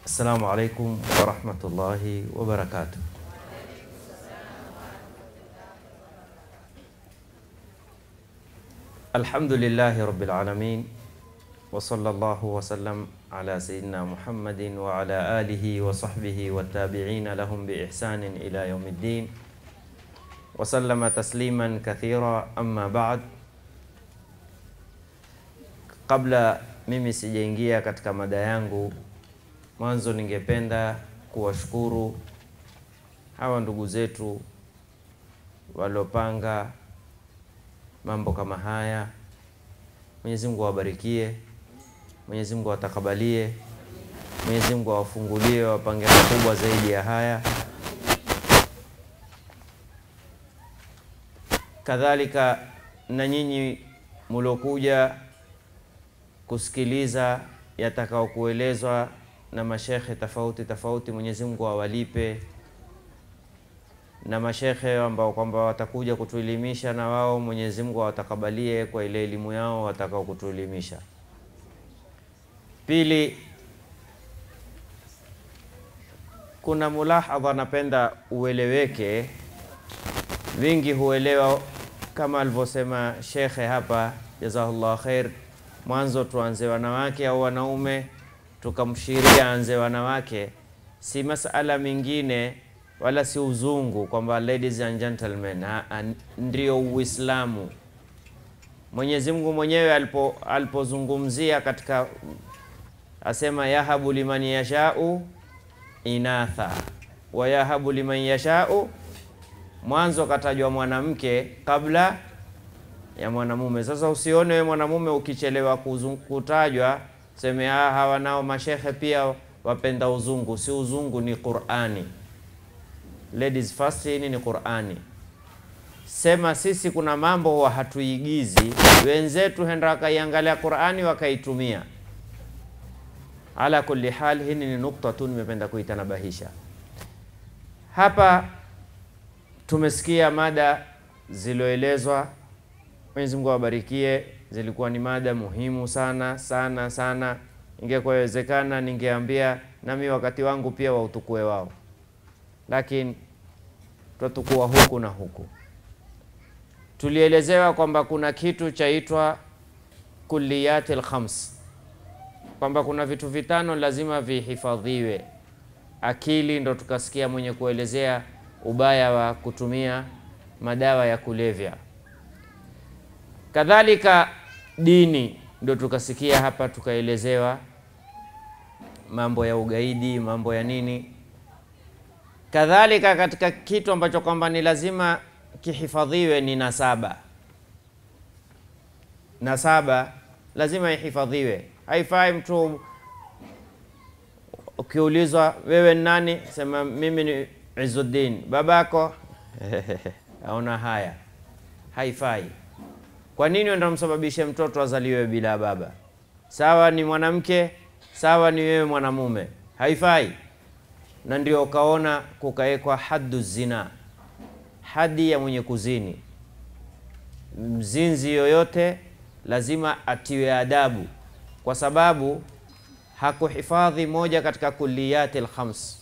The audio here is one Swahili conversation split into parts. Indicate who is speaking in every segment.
Speaker 1: Assalamu alaikum warahmatullahi wabarakatuh. Alhamdulillahi rabbil alamin wa sallallahu wa sallam ala sayyidina Muhammadin wa ala alihi wa sahbihi wa tabi'ina lahum bi ihsanin ila yaumiddin wa sallama tasliman kathira amma ba'd. Kabla mimi sijaingia katika mada yangu, mwanzo ningependa kuwashukuru hawa ndugu zetu waliopanga mambo kama haya. Mwenyezi Mungu awabarikie, Mwenyezi Mungu awatakabalie, Mwenyezi Mungu awafungulie, wapange makubwa zaidi ya haya. Kadhalika na nyinyi muliokuja kusikiliza yatakao kuelezwa na mashekhe tofauti tofauti, Mwenyezi Mungu awalipe na mashekhe ambao kwamba watakuja kutuelimisha na wao Mwenyezi Mungu awatakabalie kwa ile elimu yao watakao kutuelimisha. Pili, kuna mulahadha napenda ueleweke, wingi huelewa kama alivyosema shekhe hapa, jazahullah khair. Mwanzo tuanze wanawake au wanaume, tukamshiria anze wanawake, si masala mengine wala si uzungu kwamba ladies and gentlemen, ndio Uislamu. Mwenyezi Mungu mwenyewe alipo alipozungumzia katika asema yahabu liman yashau inatha wa yahabu liman yashau, mwanzo katajwa mwanamke kabla ya mwanamume. Sasa usione we mwanamume ukichelewa kutajwa seme hawa nao mashehe pia wapenda uzungu. Si uzungu, ni Qur'ani. Ladies first, hii ni Qur'ani. Sema sisi kuna mambo huwa hatuigizi, wenzetu henda wakaiangalia Qur'ani wakaitumia. Ala kulli hal, hii ni nukta tu nimependa kuitanabahisha hapa. Tumesikia mada ziloelezwa, Mwenyezi Mungu awabarikie, zilikuwa ni mada muhimu sana sana sana. Ingekuwa inawezekana ningeambia nami wakati wangu pia wautukue wao lakini twatukua huku na huku. Tulielezewa kwamba kuna kitu chaitwa kulliyatil khams, kwamba kuna vitu vitano lazima vihifadhiwe. Akili ndo tukasikia mwenye kuelezea ubaya wa kutumia madawa ya kulevya. Kadhalika dini ndo tukasikia hapa, tukaelezewa mambo ya ugaidi, mambo ya nini kadhalika katika kitu ambacho kwamba ni lazima kihifadhiwe ni nasaba. Nasaba lazima ihifadhiwe, haifai mtu ukiulizwa wewe ni nani, sema mimi ni Izzuddin, babako aona haya, haifai. Kwa nini ndo msababishe mtoto azaliwe bila baba? Sawa ni mwanamke, sawa ni wewe mwanamume, haifai na ndio ukaona kukawekwa haddu zina, hadi ya mwenye kuzini. Mzinzi yoyote lazima atiwe adabu, kwa sababu hakuhifadhi moja katika kulliyati lkhams.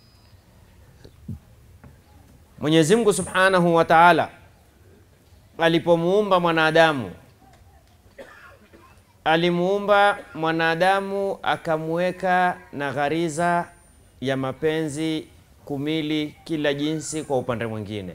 Speaker 1: Mwenyezi Mungu subhanahu wa taala alipomuumba mwanadamu, alimuumba mwanadamu akamweka na ghariza ya mapenzi kumili kila jinsi kwa upande mwingine.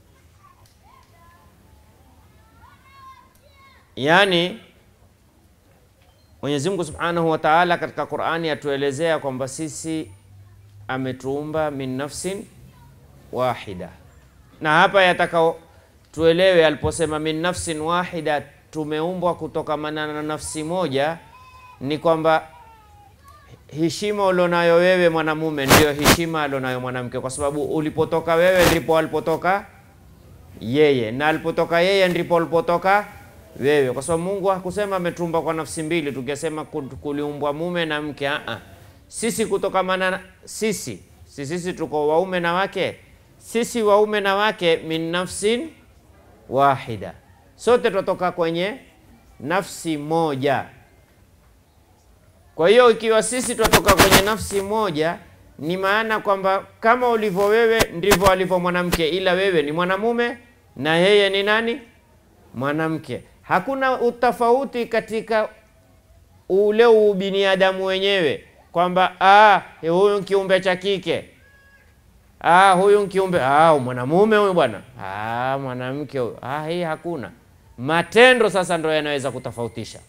Speaker 1: Yaani, Mwenyezi Mungu Subhanahu wa Ta'ala katika Qur'ani atuelezea kwamba sisi ametuumba min nafsin wahida, na hapa yataka tuelewe aliposema min nafsin wahida, tumeumbwa kutokamana na nafsi moja, ni kwamba heshima ulionayo wewe mwanamume ndiyo heshima alionayo mwanamke, kwa sababu ulipotoka wewe ndipo alipotoka yeye, na alipotoka yeye ndipo alipotoka wewe, kwa sababu Mungu hakusema ametumba kwa nafsi mbili, tukisema kuliumbwa mume na mke. Aa, sisi kutokamana sisi si sisi tuko waume na wake, sisi waume na wake min nafsin wahida, sote tutoka kwenye nafsi moja. Kwa hiyo ikiwa sisi tunatoka kwenye nafsi moja, ni maana kwamba kama ulivyo wewe ndivyo alivyo mwanamke, ila wewe ni mwanamume na yeye ni nani? Mwanamke. Hakuna utofauti katika ule ubinadamu wenyewe kwamba ah, huyu kiumbe cha kike ah, huyu kiumbe ah, mwanamume huyu bwana ah, mwanamke huyu ah, hii hakuna. Matendo sasa ndo yanaweza kutofautisha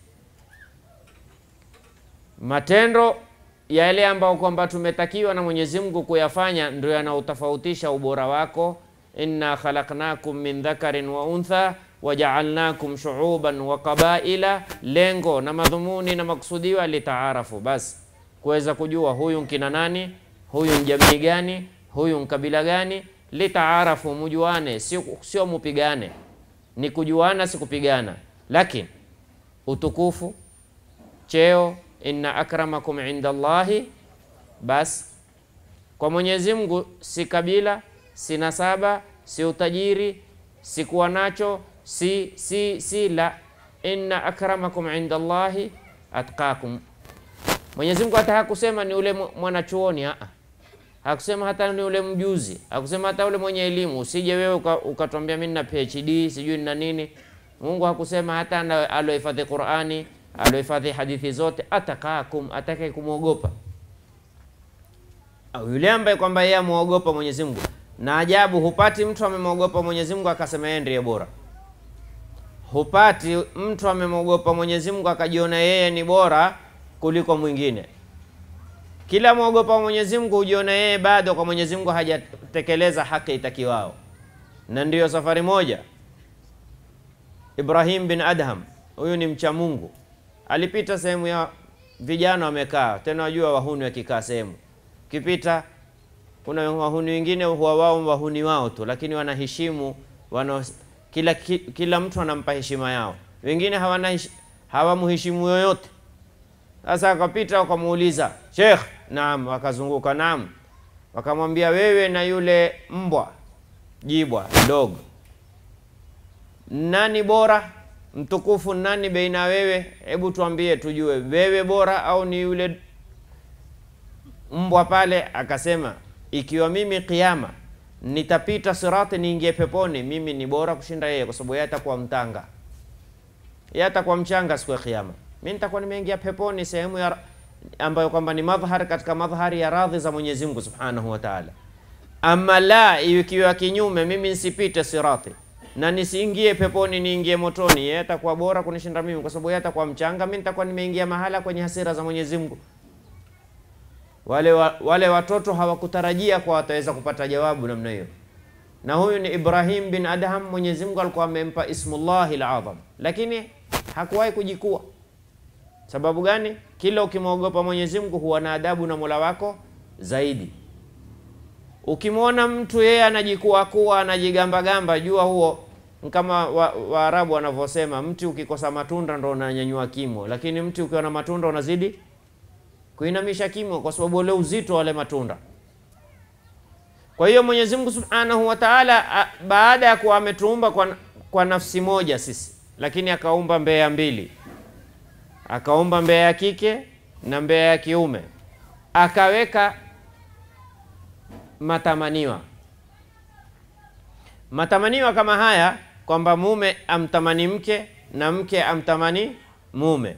Speaker 1: matendo yale ambayo kwamba tumetakiwa na Mwenyezi Mungu kuyafanya ndio yanaotofautisha ubora wako. inna khalaqnakum min dhakarin wa untha wajaalnakum shuuban wa qabaila, lengo na madhumuni na maksudiwa litaarafu, basi kuweza kujua huyu nkina nani, huyu njamii gani, huyu nkabila gani, litaarafu, mujuane, sio sio mupigane, ni kujuana, si kupigana. Lakini utukufu, cheo inna akramakum inda Allahi, basi kwa Mwenyezi Mungu si kabila, si nasaba, si utajiri, si kuwa nacho, si si si la, inna akramakum inda Allahi atqakum. Mwenyezi Mungu hata hakusema ni ule mwanachuoni, a hakusema hata ni ule mjuzi, hakusema hata ule mwenye elimu. Usije wewe ukatwambia mimi nina PhD sijui na nini. Mungu hakusema hata alohifadhi Qur'ani alohifadhi hadithi zote, atakakum, atake kumwogopa au yule ambaye kwamba yeye amwogopa Mwenyezi Mungu. Na ajabu, hupati mtu amemwogopa Mwenyezi Mungu akasema yeye ndiye bora. Hupati mtu amemwogopa Mwenyezi Mungu akajiona yeye ni bora kuliko mwingine. Kila mwogopa Mwenyezi Mungu hujiona yeye bado kwa Mwenyezi Mungu hajatekeleza haki itakiwao, na ndiyo safari moja Ibrahim bin Adham, huyu ni mcha Mungu alipita sehemu ya vijana wamekaa, tena wajua wahuni wakikaa sehemu kipita, kuna wahuni wengine huwa wao wahuni wao tu, lakini wanaheshimu wana, kila, ki, kila mtu anampa heshima yao. Wengine hawana hawamheshimu yoyote. Sasa akapita wakamuuliza Sheikh, naam. Wakazunguka, naam. Wakamwambia wewe na yule mbwa jibwa dog, nani bora mtukufu nani baina wewe? Hebu tuambie tujue, wewe bora au ni yule mbwa pale? Akasema, ikiwa mimi kiama nitapita sirati niingie peponi, mimi ni bora kushinda yeye, kwa sababu yeye atakuwa mtanga, yeye atakuwa mchanga siku ya Kiyama. Mimi nitakuwa nimeingia peponi, sehemu ya ambayo kwamba ni madhhar katika madhhari ya radhi za Mwenyezi Mungu Subhanahu wa Ta'ala. Ama la, ikiwa kinyume, mimi nisipite sirati na nisiingie peponi niingie motoni, yeye atakuwa bora kunishinda mimi, kwa sababu yeye atakuwa mchanga, mimi nitakuwa nimeingia mahala kwenye hasira za Mwenyezi Mungu. Wale, wa, wale watoto hawakutarajia kwa wataweza kupata jawabu namna hiyo, na huyu ni Ibrahim bin Adham. Mwenyezi Mungu alikuwa amempa ismullahi al-azam, lakini hakuwahi kujikua. Sababu gani? Kila ukimwogopa Mwenyezi Mungu huwa na adabu na Mola wako zaidi. Ukimwona mtu yeye anajikua kuwa anajigambagamba, jua huo kama Waarabu wa wanavyosema, mti ukikosa matunda ndo unanyanyua kimo, lakini mti ukiwa na matunda unazidi kuinamisha kimo, kwa sababu ule uzito wale matunda. Kwa hiyo Mwenyezi Mungu Subhanahu wa Ta'ala, baada ya kuwa ametuumba kwa, kwa nafsi moja sisi, lakini akaumba mbea mbili, akaumba mbea ya kike na mbea ya kiume, akaweka matamaniwa matamaniwa kama haya kwamba mume amtamani mke na mke amtamani mume,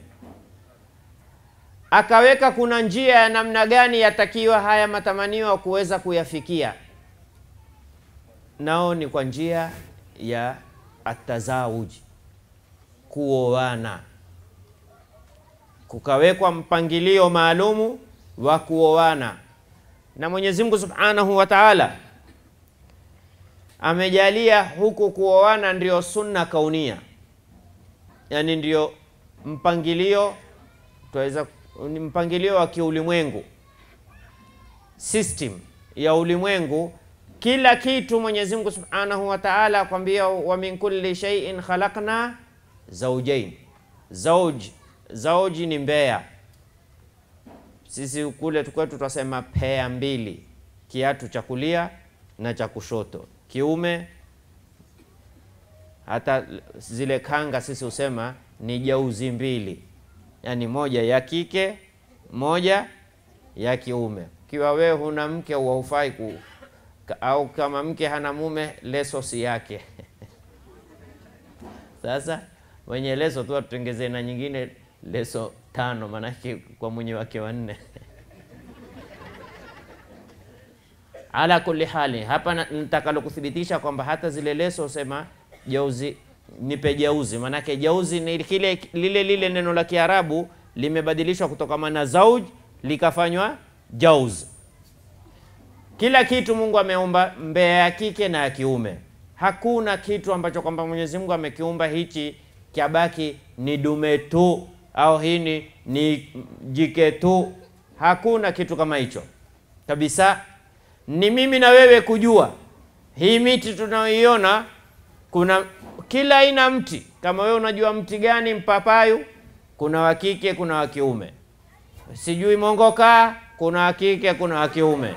Speaker 1: akaweka kuna njia ya namna gani yatakiwa haya matamaniwa kuweza kuyafikia, nao ni kwa njia ya atazawuji, kuoana. Kukawekwa mpangilio maalumu wa kuoana na Mwenyezi Mungu Subhanahu wa Ta'ala amejalia huku kuoana ndio sunna kaunia, yaani ndio mpangilio tuweza, ni mpangilio wa kiulimwengu, system ya ulimwengu. Kila kitu Mwenyezi Mungu Subhanahu wa Ta'ala akwambia, wa min kulli shay'in khalaqna zawjayn. Zawj, zawji ni mbea sisi kule kwetu tutasema pea mbili, kiatu cha kulia na cha kushoto, kiume. Hata zile kanga sisi husema ni jauzi mbili, yaani moja ya kike, moja ya kiume. Kiwa wewe huna mke au haufai ku au kama mke hana mume, leso si yake. Sasa mwenye leso tu atutengezee na nyingine leso tano, maanake kwa mwenye wake wanne. Ala kulli hali, hapa nitakalo kuthibitisha kwamba hata zile leso sema jauzi, nipe jauzi, maanake jauzi ni kile lile lile neno la Kiarabu limebadilishwa kutokana na zauj likafanywa jauz. Kila kitu Mungu ameumba mbea ya kike na ya kiume. Hakuna kitu ambacho kwamba Mwenyezi Mungu amekiumba hichi kyabaki ni dume tu au hii ni, ni jike tu. Hakuna kitu kama hicho kabisa. Ni mimi na wewe kujua hii miti tunayoiona, kuna kila aina mti. Kama wewe unajua mti gani mpapayu, kuna wa kike, kuna wa kiume. Sijui mongokaa, kuna wa kike, kuna wa kiume.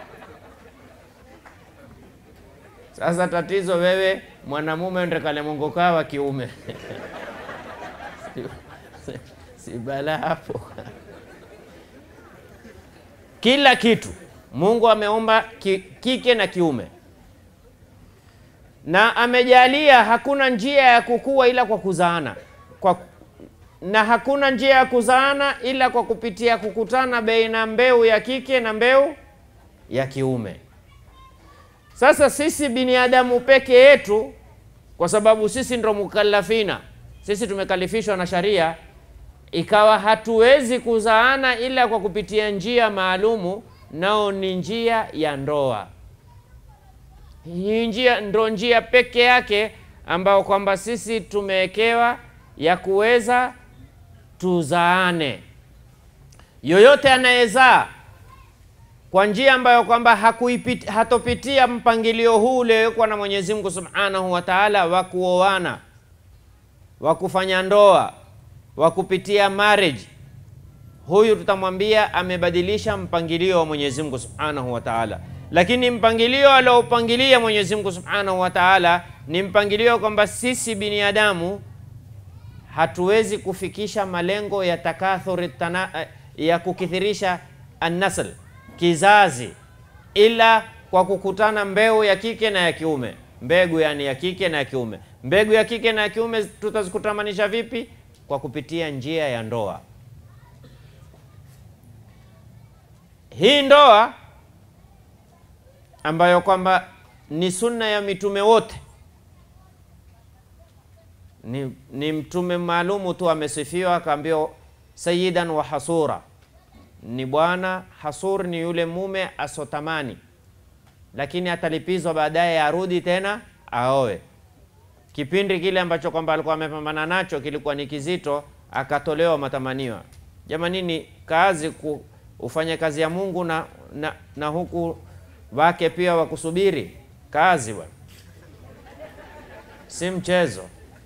Speaker 1: Sasa tatizo wewe mwanamume ndekale mongokaa wa kiume si, si bala hapo. Kila kitu Mungu ameumba ki, kike na kiume, na amejalia hakuna njia ya kukua ila kwa kuzaana kwa, na hakuna njia ya kuzaana ila kwa kupitia kukutana baina mbeu ya kike na mbeu ya kiume. Sasa sisi binadamu peke yetu, kwa sababu sisi ndo mukallafina, sisi tumekalifishwa na sharia, ikawa hatuwezi kuzaana ila kwa kupitia njia maalumu, nao ni njia ya ndoa. Hii njia ndo njia peke yake ambayo kwamba sisi tumewekewa ya kuweza tuzaane. Yoyote anayezaa kwa njia ambayo kwamba hatopitia mpangilio huu uliowekwa na Mwenyezi Mungu Subhanahu wa Ta'ala wa kuoana, wa kufanya ndoa, wa kupitia marriage, huyu tutamwambia amebadilisha mpangilio wa Mwenyezi Mungu Subhanahu wa Ta'ala. Lakini mpangilio aliopangilia Mwenyezi Mungu Subhanahu wa Ta'ala ni mpangilio kwamba sisi binadamu hatuwezi kufikisha malengo ya takathuri ya kukithirisha annasl kizazi ila kwa kukutana mbegu ya kike na ya kiume. Mbegu yani ya kike na ya kiume. Mbegu ya kike na ya kiume tutazikutamanisha vipi? Kwa kupitia njia ya ndoa. Hii ndoa ambayo kwamba ni sunna ya mitume wote, ni, ni mtume maalumu tu amesifiwa akaambiwa sayyidan wa hasura ni bwana hasur, ni yule mume asotamani, lakini atalipizwa baadaye, arudi tena aoe. Kipindi kile ambacho kwamba alikuwa amepambana nacho kilikuwa ni kizito, akatolewa matamaniwa. Jamanini, kazi ku, ufanye kazi ya Mungu na, na, na huku wake pia wakusubiri kazi bwana, si mchezo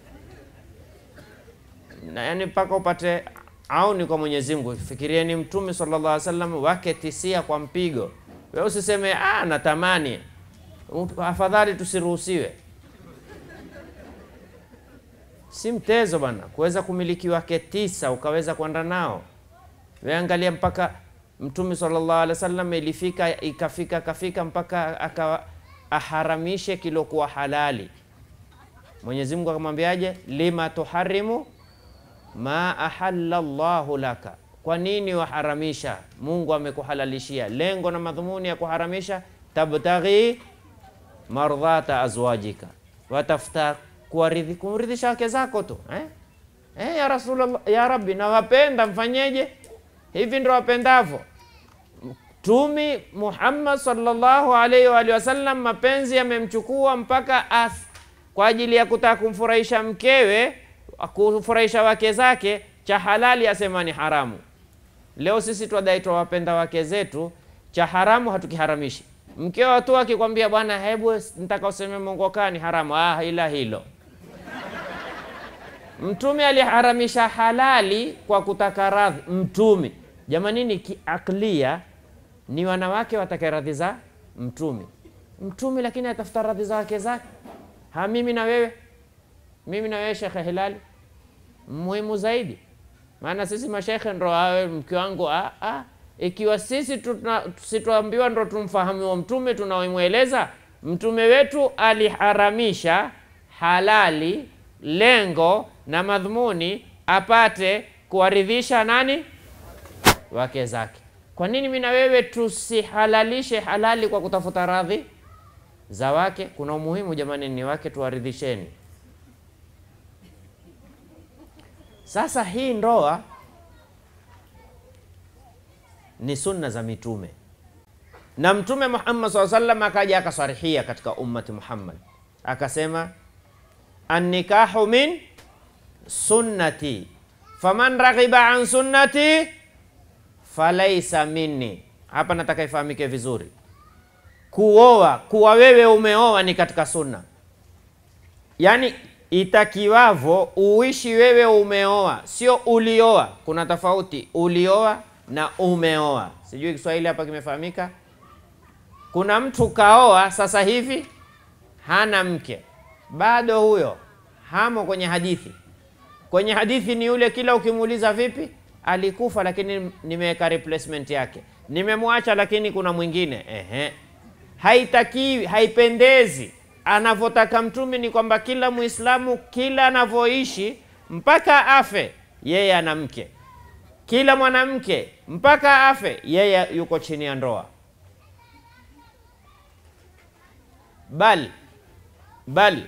Speaker 1: na yani mpaka upate auni kwa Mwenyezi Mungu. Fikirieni Mtume sallallahu alaihi wasallam wake tisia kwa mpigo. Wewe usiseme ah, natamani, afadhali tusiruhusiwe. Si mtezo bana, kuweza kumiliki wake tisa ukaweza kwenda nao. Wewe angalia, mpaka Mtume sallallahu alaihi wasallam ilifika ikafika kafika mpaka akawa aharamishe kilokuwa halali. Mwenyezi Mungu akamwambiaje? lima tuharimu ma ahalla llahu laka, kwa nini waharamisha? Mungu amekuhalalishia. Lengo na madhumuni ya kuharamisha, tabtaghi mardhata azwajika, watafuta kumridhisha wake zako tu eh? Eh, ya Rasulullah, ya Rabbi, nawapenda mfanyeje? Hivi ndo wapendavyo. Mtumi Muhammad sallallahu alaihi wa alihi wasallam, mapenzi yamemchukua mpaka as kwa ajili ya kutaka kumfurahisha mkewe kufurahisha wake zake, cha halali asema ni haramu. Leo sisi twadai twawapenda wake zetu, cha haramu hatukiharamishi. Mkeo tu akikwambia bwana, hebu nitaka useme mongokaa ni haramu, ah, ila hilo Mtume aliharamisha halali kwa kutaka radhi. Mtume jamanini, kiaklia ni wanawake watake radhi za mtume mtume, lakini atafuta radhi za wake zake. Ha, mimi na wewe, mimi na wewe Shekhe Hilali, muhimu zaidi maana sisi mashekhe ndo awe mke wangu ah, ah. Ikiwa sisi tuna- situambiwa ndo tumfahamu mtume tunaomweleza mtume wetu aliharamisha halali, lengo na madhumuni apate kuwaridhisha nani? Wake zake. Kwa nini mimi na wewe tusihalalishe halali kwa kutafuta radhi za wake? Kuna umuhimu jamani, ni wake tuwaridhisheni. Sasa hii ndoa ni sunna za mitume, na Mtume Muhammad SAW sallam akaja akasarihia katika ummati Muhammad akasema, annikahu min sunnati faman raghiba an sunnati falaisa minni. Hapa nataka ifahamike vizuri, kuoa kuwa wewe umeoa ni katika sunna, yaani itakiwavo uishi wewe umeoa, sio ulioa. Kuna tofauti ulioa na umeoa. Sijui Kiswahili hapa kimefahamika. Kuna mtu kaoa sasa hivi hana mke bado, huyo hamo kwenye hadithi. Kwenye hadithi ni yule, kila ukimuuliza vipi, alikufa lakini nimeweka replacement yake, nimemwacha lakini kuna mwingine. Ehe, haitakiwi, haipendezi. Anavyotaka Mtume ni kwamba kila Muislamu kila anavyoishi mpaka afe yeye ana mke, kila mwanamke mpaka afe yeye yuko chini ya ndoa. Bali bali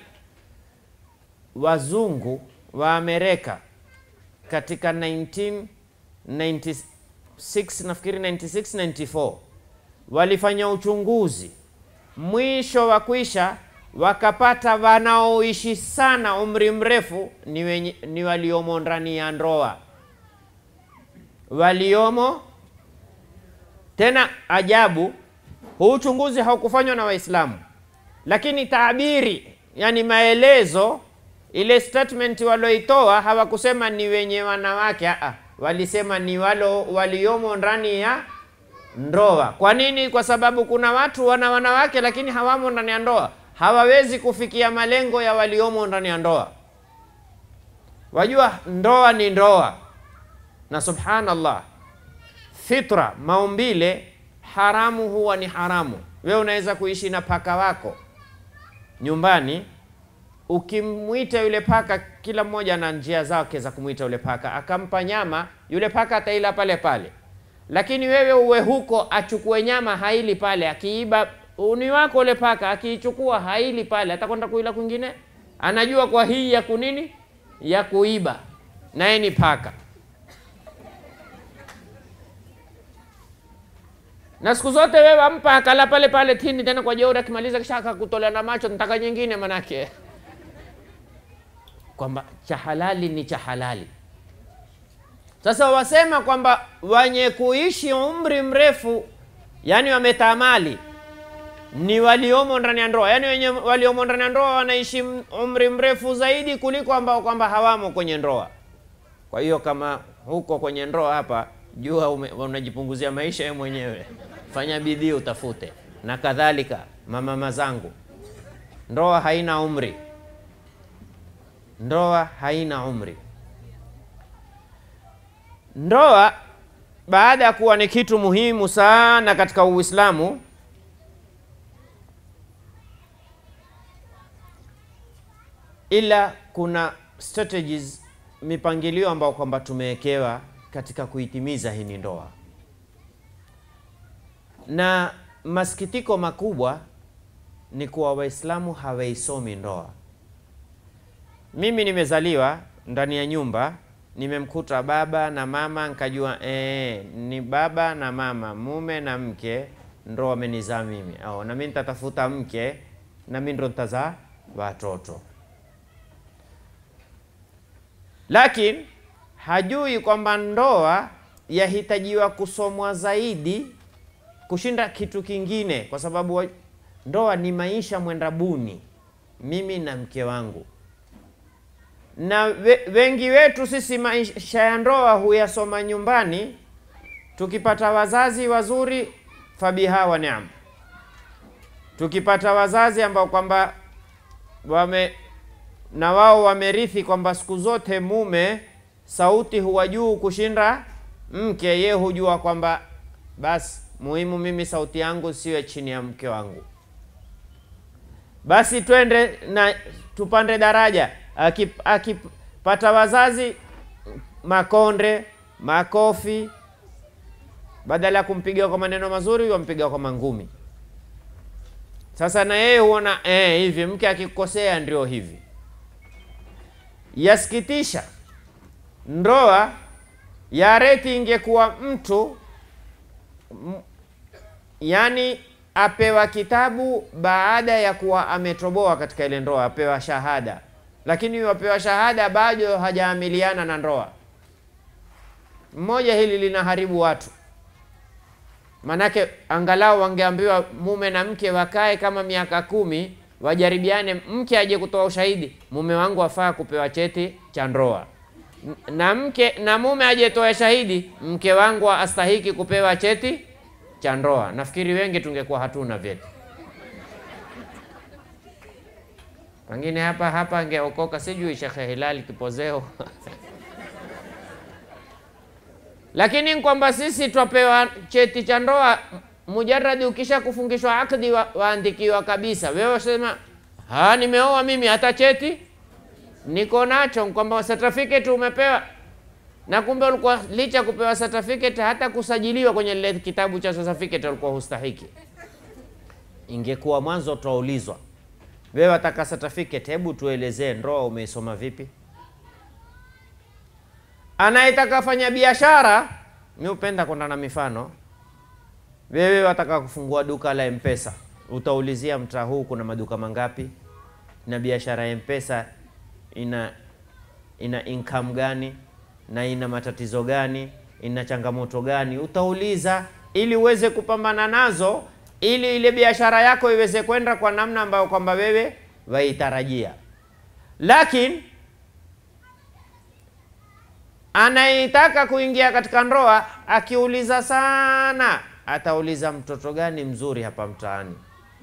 Speaker 1: wazungu wa Amerika katika 1996 nafikiri 96 94 walifanya uchunguzi, mwisho wa kwisha wakapata wanaoishi sana umri mrefu ni, wenye, ni waliomo ndani ya ndoa, waliomo tena. Ajabu, huu uchunguzi haukufanywa na Waislamu, lakini taabiri, yani maelezo ile statement walioitoa hawakusema ni wenye wanawake a, walisema ni walo waliomo ndani ya ndoa. Kwa nini? Kwa sababu kuna watu wana wanawake lakini hawamo ndani ya ndoa, hawawezi kufikia malengo ya waliomo ndani ya ndoa. Wajua, ndoa ni ndoa, na subhanallah, fitra, maumbile, haramu huwa ni haramu. Wewe unaweza kuishi na paka wako nyumbani ukimwita yule paka, kila mmoja na njia zake za kumwita yule paka. Akampa nyama yule paka ataila pale pale, lakini wewe uwe huko, achukue nyama haili pale, akiiba uni wako yule paka akiichukua haili pale, atakwenda kuila kwingine. Anajua kwa hii ya kunini ya kuiba, naye ni paka. Na siku zote wewe ampa akala pale pale tini, tena kwa jeuri, akimaliza kisha akakutolea na macho, nataka nyingine manake kwamba cha halali ni cha halali. Sasa wasema kwamba wenye kuishi umri mrefu, yani wametamali, ni waliomo ndani ya ndoa, yani wenye waliomo ndani ya ndoa wanaishi umri mrefu zaidi kuliko ambao kwamba hawamo kwenye ndoa. Kwa hiyo kama huko kwenye ndoa hapa, jua ume, unajipunguzia maisha wewe mwenyewe, fanya bidii utafute. Na kadhalika mamama zangu, ndoa haina umri ndoa haina umri. Ndoa baada ya kuwa ni kitu muhimu sana katika Uislamu, ila kuna strategies, mipangilio ambayo kwamba tumewekewa katika kuitimiza hii ni ndoa, na masikitiko makubwa ni kuwa Waislamu hawaisomi ndoa. Mimi nimezaliwa ndani ya nyumba, nimemkuta baba na mama, nikajua ee, ni baba na mama, mume na mke ndo wamenizaa mimi, au na mimi nitatafuta mke na mimi ndo nitazaa watoto. Lakini hajui kwamba ndoa yahitajiwa kusomwa zaidi kushinda kitu kingine, kwa sababu ndoa ni maisha mwenda buni, mimi na mke wangu na we, wengi wetu sisi maisha ya ndoa huyasoma nyumbani. Tukipata wazazi wazuri, fabiha wa ni'am. Tukipata wazazi ambao kwamba wame na wao wamerithi kwamba siku zote mume sauti huwa juu kushinda mke, ye hujua kwamba basi muhimu mimi sauti yangu siwe chini ya mke wangu, basi twende na tupande daraja. Akip- Akipata wazazi makonde, makofi, badala ya kumpiga kwa maneno mazuri, wampiga kwa mangumi. Sasa na yeye huona eh, hivi mke akikosea ndio hivi. Yasikitisha, ndoa ya reti ingekuwa mtu m- yani apewa kitabu baada ya kuwa ametoboa katika ile ndoa, apewa shahada, lakini wapewa shahada bado hajaamiliana na ndoa. Mmoja hili linaharibu watu, manake angalau wangeambiwa mume na mke wakae kama miaka kumi wajaribiane, mke aje kutoa ushahidi, mume wangu afaa kupewa cheti cha ndoa, N- na mke na mume aje toa shahidi, mke wangu astahiki kupewa cheti cha ndoa. Nafikiri wengi tungekuwa hatuna vyeti, pengine hapa hapa angeokoka, sijui Shekhe Hilali Kipozeo lakini kwamba sisi twapewa cheti cha ndoa mujaradi, ukisha kufungishwa akdi wa, waandikiwa kabisa. Wewe sema ha, nimeoa mimi, hata cheti niko nacho, kwamba certificate umepewa, na kumbe ulikuwa licha ya kupewa certificate, hata kusajiliwa kwenye lile kitabu cha certificate ulikuwa hustahiki. Ingekuwa mwanzo twaulizwa, wewe wataka certificate, hebu tuelezee ndoa umeisoma vipi? Anayetaka fanya biashara, mi hupenda kwenda na mifano. Wewe wataka kufungua duka la Mpesa, utaulizia mtaa huu kuna maduka mangapi, na biashara ya Mpesa ina ina income gani na ina matatizo gani, ina changamoto gani, utauliza ili uweze kupambana nazo, ili ile biashara yako iweze kwenda kwa namna ambayo kwamba wewe waitarajia. Lakini anayetaka kuingia katika ndoa akiuliza sana, atauliza mtoto gani mzuri hapa mtaani.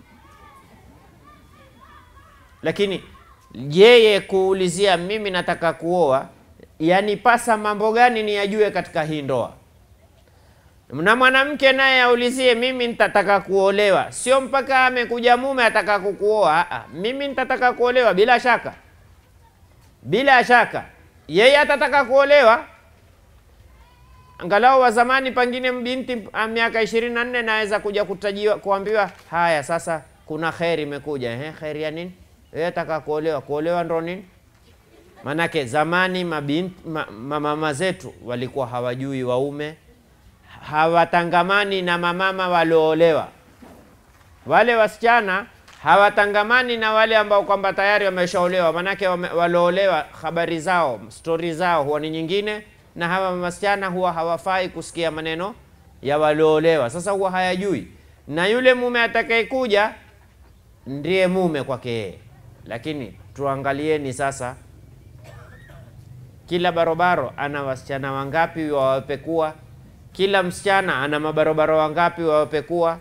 Speaker 1: Lakini yeye kuulizia mimi nataka kuoa, yanipasa mambo gani niyajue katika hii ndoa, na mwanamke naye aulizie mimi nitataka kuolewa, sio mpaka amekuja mume ataka kukuoa. Aa, mimi nitataka kuolewa bila shaka, bila shaka yeye atataka kuolewa. Angalau wa zamani, pengine binti a miaka ishirini na nne naweza kuja kutajiwa kuambiwa, haya sasa kuna kheri imekuja. Ehe, kheri ya nini? Yeye ataka kuolewa. Kuolewa ndo nini? Manake zamani mabinti ma, ma, mama zetu walikuwa hawajui waume, hawatangamani na mamama walioolewa. Wale wasichana hawatangamani na wale ambao kwamba tayari wameshaolewa, manake wame, waloolewa habari zao stori zao huwa ni nyingine, na hawa wasichana huwa hawafai kusikia maneno ya walioolewa. Sasa huwa hayajui, na yule mume atakayekuja ndiye mume kwake yeye. Lakini tuangalieni sasa, kila barobaro ana wasichana wangapi wawapekua? Kila msichana ana mabarobaro wangapi wawapekua?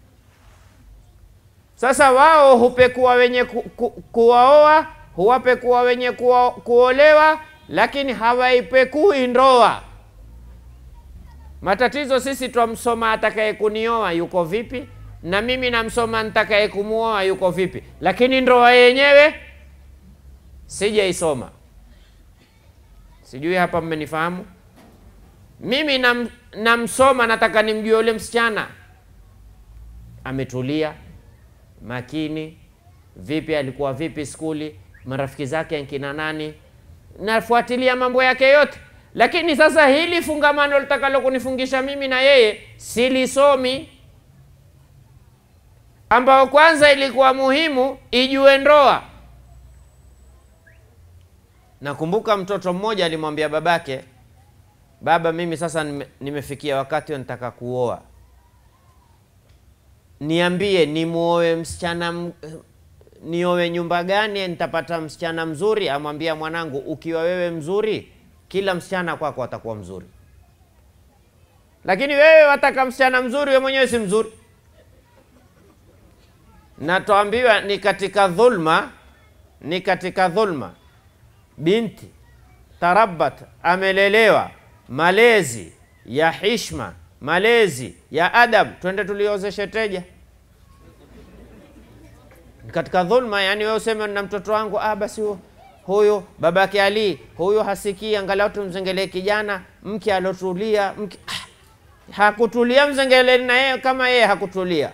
Speaker 1: Sasa wao hupekua wenye ku, ku, kuwaoa, huwapekua wenye kuo, kuolewa, lakini hawaipekui ndoa. Matatizo sisi twamsoma atakaye kunioa yuko vipi, na mimi namsoma nitakaye kumuoa yuko vipi, lakini ndoa yenyewe sijaisoma. Sijui hapa mmenifahamu? Mimi nam, namsoma nataka nimjue yule msichana ametulia makini vipi, alikuwa vipi skuli, marafiki zake nkina nani, nafuatilia mambo yake yote. Lakini sasa hili fungamano litakalo kunifungisha mimi na yeye silisomi, ambao kwanza ilikuwa muhimu ijue ndoa. Nakumbuka mtoto mmoja alimwambia babake, baba, mimi sasa nime, nimefikia wakati wa nitaka kuoa niambie nimuoe msichana m- niowe nyumba gani nitapata msichana mzuri? Amwambia mwanangu, ukiwa wewe mzuri, kila msichana kwako atakuwa mzuri, lakini wewe wataka msichana mzuri, wewe mwenyewe si mzuri. Na tuambiwa ni katika dhulma, ni katika dhulma binti tarabat, amelelewa malezi ya hishma, malezi ya adab, twende tuliozeshe teja katika dhulma. Yani wewe useme na mtoto wangu ah, basi hu- huyu babake Ali huyu hasikii, angalau tumzengelee kijana mke alotulia mke ah, hakutulia, mzengeleni na yeye kama yeye hakutulia.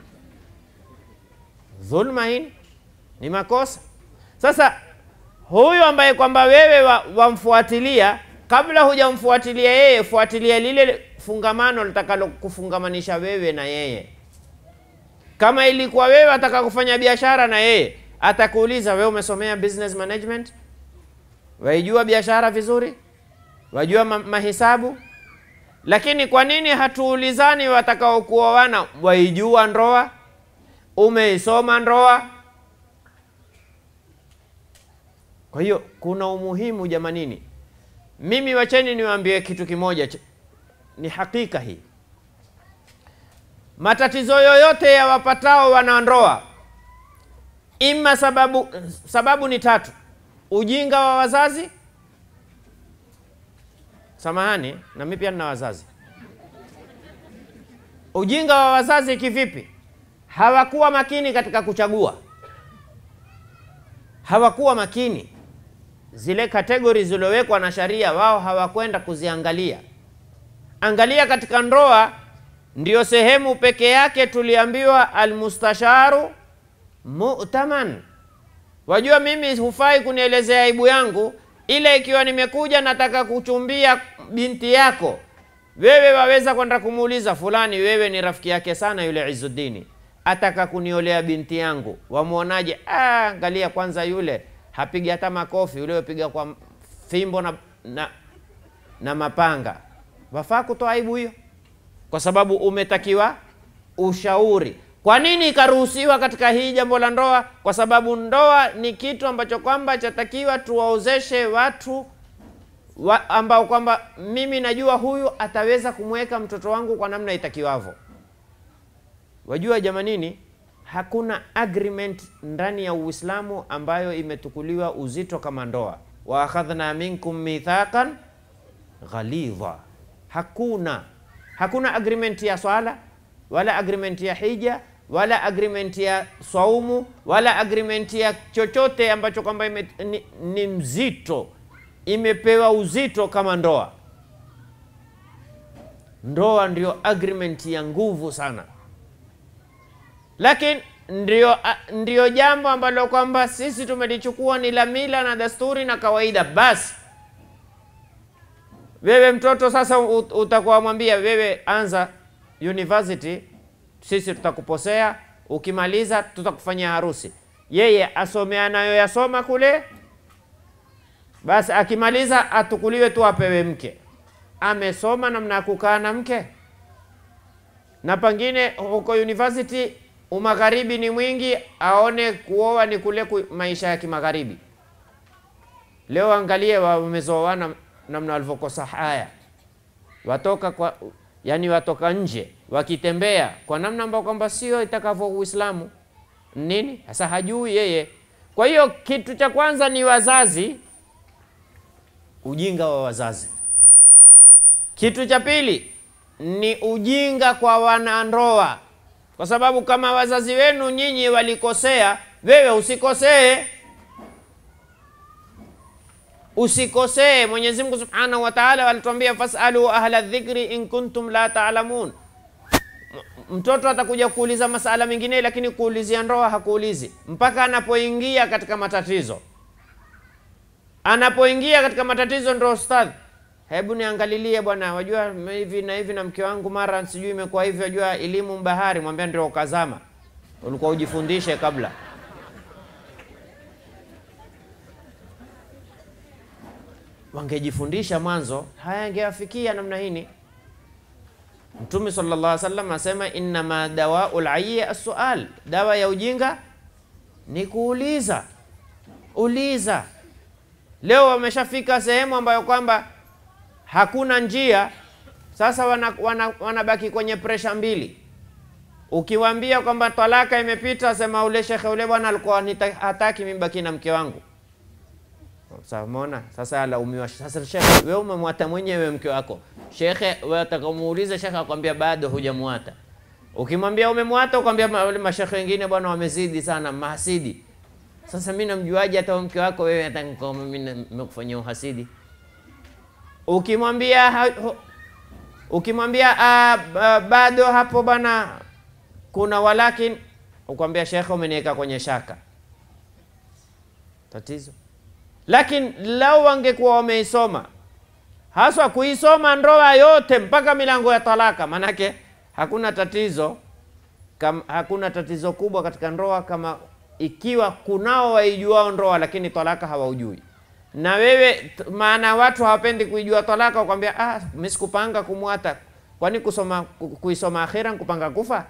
Speaker 1: Dhulma hii ni makosa. Sasa huyu ambaye kwamba wewe wa- wamfuatilia, kabla hujamfuatilia yeye, fuatilia lile fungamano litakalo kufungamanisha wewe na yeye. Kama ilikuwa wewe ataka kufanya biashara na yeye, atakuuliza wewe, umesomea business management? Waijua biashara vizuri? Wajua ma mahisabu? Lakini kwa nini hatuulizani watakao kuoana, waijua ndoa? Umeisoma ndoa? Kwa hiyo kuna umuhimu jamanini. Mimi wacheni niwaambie kitu kimoja, ch- ni hakika hii. Matatizo yoyote ya wapatao wanandoa, ima sababu, sababu ni tatu: ujinga wa wazazi. Samahani, na mimi pia nina wazazi. Ujinga wa wazazi kivipi? Hawakuwa makini katika kuchagua, hawakuwa makini zile kategori zilizowekwa na sharia, wao hawakwenda kuziangalia. Angalia katika ndoa, ndiyo sehemu peke yake tuliambiwa almustasharu mu'taman. Wajua, mimi hufai kunielezea aibu yangu, ile ikiwa nimekuja nataka kuchumbia binti yako, wewe waweza kwenda kumuuliza fulani, wewe ni rafiki yake sana yule Izuddini, ataka kuniolea binti yangu, wamwonaje? Ah, angalia kwanza, yule hapiga hata makofi, yule wapiga kwa fimbo na, na, na mapanga. Wafaa kutoa aibu hiyo, kwa sababu umetakiwa ushauri. Kwa nini ikaruhusiwa katika hii jambo la ndoa? Kwa sababu ndoa ni kitu ambacho kwamba chatakiwa tuwaozeshe watu wa, ambao kwamba mimi najua huyu ataweza kumweka mtoto wangu kwa namna itakiwavyo. Wajua jamanini, hakuna agreement ndani ya Uislamu ambayo imetukuliwa uzito kama ndoa. wa akhadhna minkum mithaqan ghalidha, hakuna hakuna agreement ya swala wala agreement ya hija wala agreement ya saumu wala agreement ya chochote ambacho kwamba ime- ni, ni mzito imepewa uzito kama ndoa. Ndoa ndio agreement ya nguvu sana, lakini ndio, a- ndio jambo ambalo kwamba sisi tumelichukua ni la mila na desturi na kawaida basi. Wewe mtoto sasa ut- utakuwa mwambia wewe, anza university, sisi tutakuposea, ukimaliza tutakufanyia harusi. Yeye asome anayoyasoma kule, basi akimaliza atukuliwe tu apewe mke. Amesoma namna ya kukaa na mke, na pengine huko university umagharibi ni mwingi, aone kuoa ni kule ku, maisha ya kimagharibi. Leo angalie wamezoana namna walivyokosa haya, watoka kwa yani, watoka nje wakitembea kwa namna ambayo kwamba sio itakavyo Uislamu nini sasa, hajui yeye. Kwa hiyo kitu cha kwanza ni wazazi, ujinga wa wazazi. Kitu cha pili ni ujinga kwa wanandoa, kwa sababu kama wazazi wenu nyinyi walikosea, wewe usikosee usikosee. Mwenyezi Mungu Subhanahu wa Ta'ala alituambia fasalu ahla dhikri in kuntum la ta'lamun. M- Mtoto atakuja kuuliza masala mengine, lakini kuulizia ndoa hakuulizi mpaka anapoingia katika matatizo. Anapoingia katika matatizo ndo ustadhi, hebu niangalilie bwana, wajua hivi na hivi na mke wangu mara sijui imekuwa hivi, wajua elimu bahari. Mwambia ndio ukazama, ulikuwa ujifundishe kabla. wangejifundisha mwanzo, haya yangewafikia namna hini. Mtume sallallahu alaihi wasallam asema innama dawaul ayyi as-sual, dawa ya ujinga ni kuuliza. Uliza. Leo wameshafika sehemu ambayo kwamba hakuna njia, sasa wanabaki wana, wana kwenye presha mbili. Ukiwaambia kwamba talaka imepita, sema ule shekhe ule bwana alikuwa hataki mimi baki na mke wangu Sasa umeona, sasa alaumiwa. Sasa shekhe, wewe umemwata mwenyewe mke wako. Shekhe, wewe atakamuuliza shekhe akwambia bado hujamwata. Ukimwambia umemwata, ukwambia ma- wale mashekhe wengine bwana wamezidi sana, mahasidi. Sasa mimi namjuaje hata mke wako wewe hata kama mimi nimekufanyia uhasidi? Ukimwambia ha- ho- ukimwambia ah, ba- bado hapo bwana kuna walakin, ukwambia shekhe, umeniweka kwenye shaka. Tatizo lakini lau wangekuwa wameisoma haswa kuisoma ndoa yote mpaka milango ya talaka, manake hakuna tatizo kam, hakuna tatizo kubwa katika ndoa kama ikiwa kunao waijuao ndoa lakini talaka hawaujui. Na wewe t- maana watu hawapendi kuijua talaka, wakwambia ah, mimi sikupanga kumwata. Kwani kusoma ku- kuisoma akhira nkupanga kufa?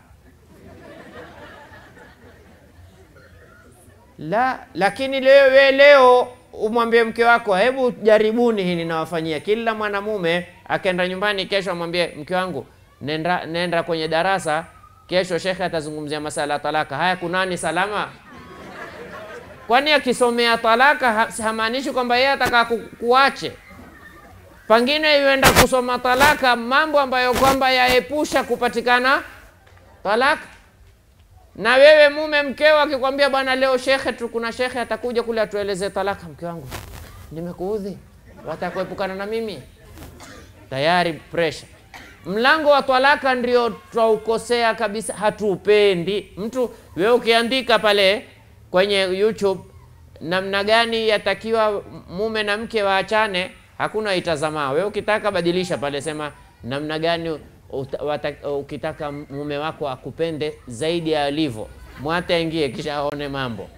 Speaker 1: La, lakini leo we leo umwambie mke wako, hebu jaribuni hili nawafanyia. Kila mwanamume akaenda nyumbani kesho amwambie mke wangu, nenda, nenda kwenye darasa kesho, shekhe atazungumzia masala ya talaka. Haya, kunani salama? Kwani akisomea talaka ha- hamaanishi kwamba yeye ataka ku, kuache. Pengine yuenda kusoma talaka, mambo ambayo kwamba yaepusha kupatikana talaka na wewe mume mkeo akikwambia bwana, leo shekhe tu, kuna shekhe atakuja kule atueleze talaka, mke wangu, nimekuudhi, watakuepukana na mimi, tayari pressure. Mlango wa talaka ndio twaukosea kabisa, hatuupendi. Mtu wewe ukiandika pale kwenye YouTube namna gani yatakiwa mume na mke waachane, hakuna itazama. Wewe ukitaka badilisha pale, sema namna gani uta- wata- ukitaka mume wako akupende zaidi ya alivyo, mwate aingie kisha aone mambo.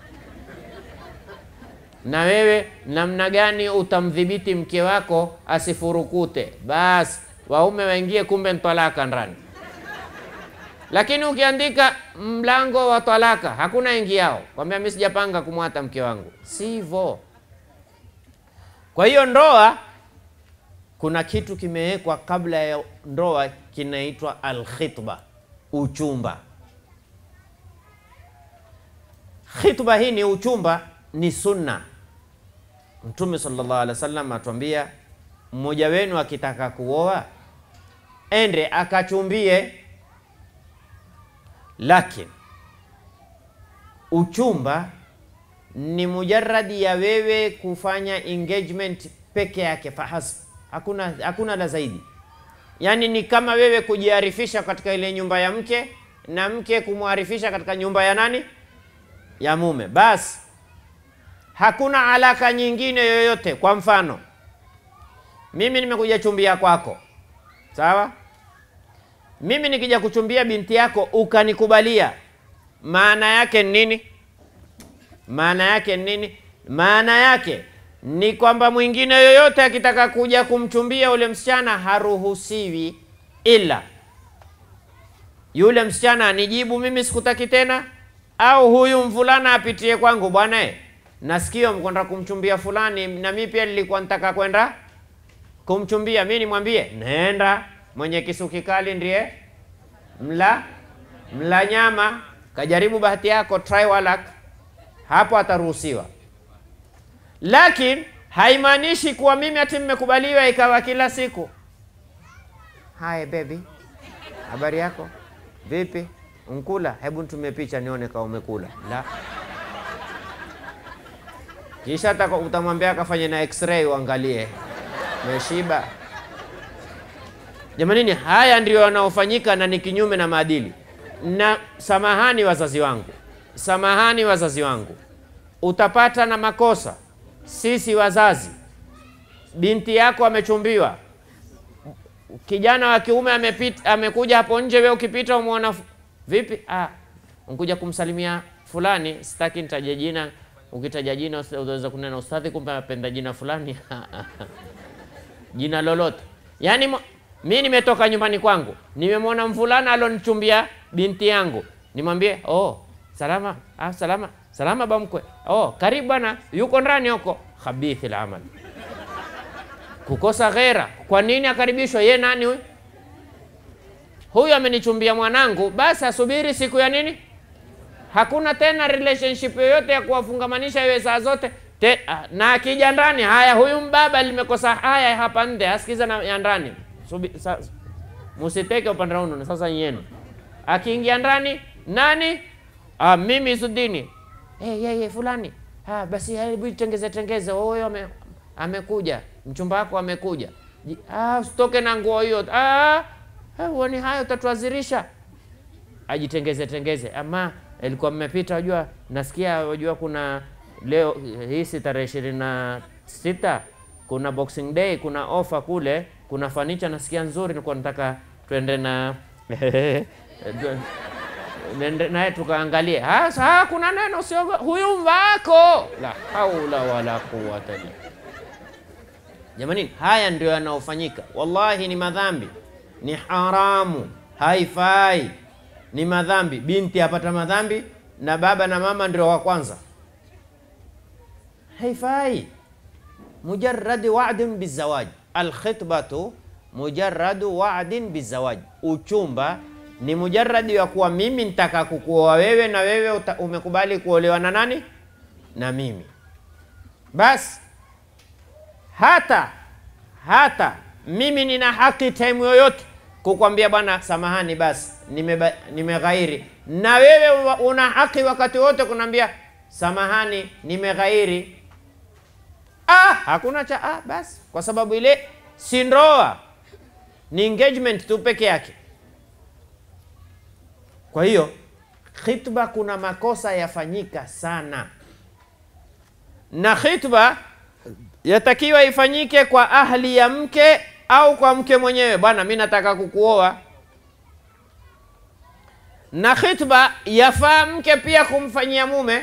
Speaker 1: Na wewe namna gani utamdhibiti mke wako asifurukute, basi waume waingie, kumbe ni talaka ndani. Lakini ukiandika mlango wa talaka hakuna ingiao, kwambia mimi sijapanga kumwata mke wangu, sivyo. Kwa hiyo ndoa kuna kitu kimewekwa kabla ya ndoa kinaitwa alkhitba, uchumba. Khitba hii ni uchumba, ni sunna. Mtume sallallahu alaihi wasallam atuambia, mmoja wenu akitaka kuoa ende akachumbie, lakini uchumba ni mujaradi ya wewe kufanya engagement peke yake fahasb, hakuna, hakuna la zaidi. Yaani ni kama wewe kujiarifisha katika ile nyumba ya mke na mke kumwarifisha katika nyumba ya nani? Ya mume. Basi hakuna alaka nyingine yoyote. Kwa mfano, mimi nimekuja chumbia kwako, sawa? Mimi nikija kuchumbia binti yako ukanikubalia, maana yake ni nini? Maana yake ni nini? Maana yake ni kwamba mwingine yoyote akitaka kuja kumchumbia ule msichana haruhusiwi, ila yule msichana anijibu mimi sikutaki tena, au huyu mvulana apitie kwangu, bwana eh, nasikia mkwenda kumchumbia fulani, na mimi pia nilikuwa nataka kwenda kumchumbia. Mimi nimwambie nenda, mwenye kisu kikali ndiye mla mla nyama, kajaribu bahati yako, try walak, hapo ataruhusiwa lakini haimaanishi kuwa mimi ati mmekubaliwa ikawa kila siku. Hai baby, habari yako vipi? Unkula? Hebu nitumie picha nione kama umekula. La, kisha taka- utamwambia akafanye na x-ray uangalie umeshiba. Jamanini, haya ndio yanaofanyika na ni kinyume na maadili. Na samahani wazazi wangu, samahani wazazi wangu, utapata na makosa sisi wazazi, binti yako amechumbiwa, kijana wa kiume amepita, amekuja hapo nje, wewe ukipita umwona fu- vipi? Ah, unkuja kumsalimia fulani, sitaki nitaje jina. Ukitaja jina usi- unaweza kunena ustadhi, kumbe apenda jina fulani jina lolote. Yaani mo- mi nimetoka nyumbani kwangu, nimemwona mvulana alonichumbia binti yangu, nimwambie oh, salama ah, salama salama bamkwe, oh, karibu bwana, yuko ndani huko. Khabithi lamal, kukosa ghera. Kwa nini akaribishwa? Ye nani huyu? Huyu amenichumbia mwanangu, basi asubiri siku ya nini? Hakuna tena relationship yoyote ya kuwafungamanisha iwe saa zote Te, ah, na akija ndani, haya, huyu mbaba limekosa haya hapa nde, asikiza na ya ndani, Subi- sa- musiteke upande unu, sasa yenu. Akiingia ndani, nani? Ah, mimi Isudini. Hey, hey, hey, fulani. Ah, basi hebu tengeze tengeze, huyo ame, amekuja, mchumba wako amekuja. Ji- Ah, usitoke na nguo hiyo. Ah, ah, uoni hayo utatuazirisha ajitengeze tengeze. Ama ilikuwa mmepita, wajua, nasikia wajua, kuna leo hii si tarehe ishirini na sita kuna Boxing Day, kuna ofa kule, kuna fanicha nasikia nzuri, nilikuwa nataka twende na nende naye tukaangalie. Ah, saa kuna neno usiogo, huyu mvako, la haula wala quwwata illa Jamani, haya ndio yanaofanyika. Wallahi ni madhambi, ni haramu, haifai, ni madhambi. Binti apata madhambi na baba na mama ndio wa kwanza, haifai. Mujarrad wa'din bizawaj, alkhitbatu mujarradu wa'din bizawaj, uchumba ni mujarradi wa kuwa mimi nitaka kukuoa wewe na wewe uta, umekubali kuolewa na nani? Na mimi basi hata hata mimi nina haki time yoyote kukwambia bwana, samahani, basi nimeba- nimeghairi. Na wewe wa- una haki wakati wote kunaambia samahani, nimeghairi. Ah, hakuna cha ah, basi, kwa sababu ile si ndoa, ni engagement tu peke yake. Kwa hiyo khitba, kuna makosa yafanyika sana, na khitba yatakiwa ifanyike kwa ahli ya mke au kwa mke mwenyewe. Bwana, mi nataka kukuoa. Na khitba yafaa mke pia kumfanyia mume.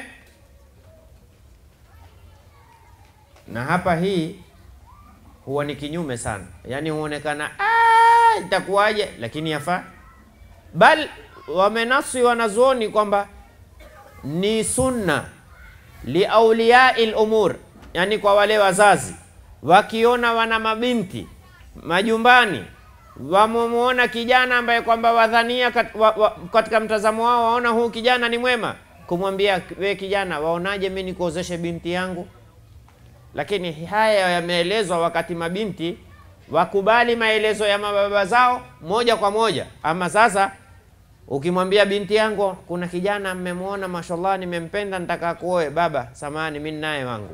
Speaker 1: Na hapa hii huwa ni kinyume sana, yaani huonekana "Ah, itakuwaje, lakini yafaa. Bal wamenasi wanazuoni kwamba ni sunna liauliyai lumur, yani kwa wale wazazi wakiona wana mabinti majumbani, wamemwona kijana ambaye kwamba wadhania kat, wa, wa, katika mtazamo wao waona huu kijana ni mwema, kumwambia we kijana, waonaje mi nikuozeshe binti yangu? Lakini haya yameelezwa wakati mabinti wakubali maelezo ya mababa zao moja kwa moja. Ama sasa ukimwambia binti yangu, kuna kijana mmemwona, mashallah, nimempenda, nitaka kuoe. Baba, samahani, mi naye wangu.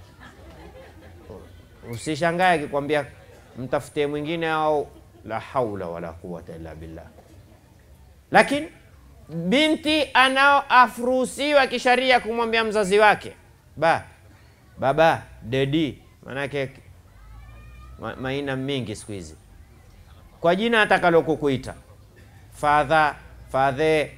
Speaker 1: Usishangae akikwambia mtafutie mwingine, au la haula wala quwwata illa billah. Lakini binti anaoafruhusiwa kisharia kumwambia mzazi wake ba baba dedi, manake ma, maina mingi siku hizi kwa jina atakalo kukuita fadha fadhe,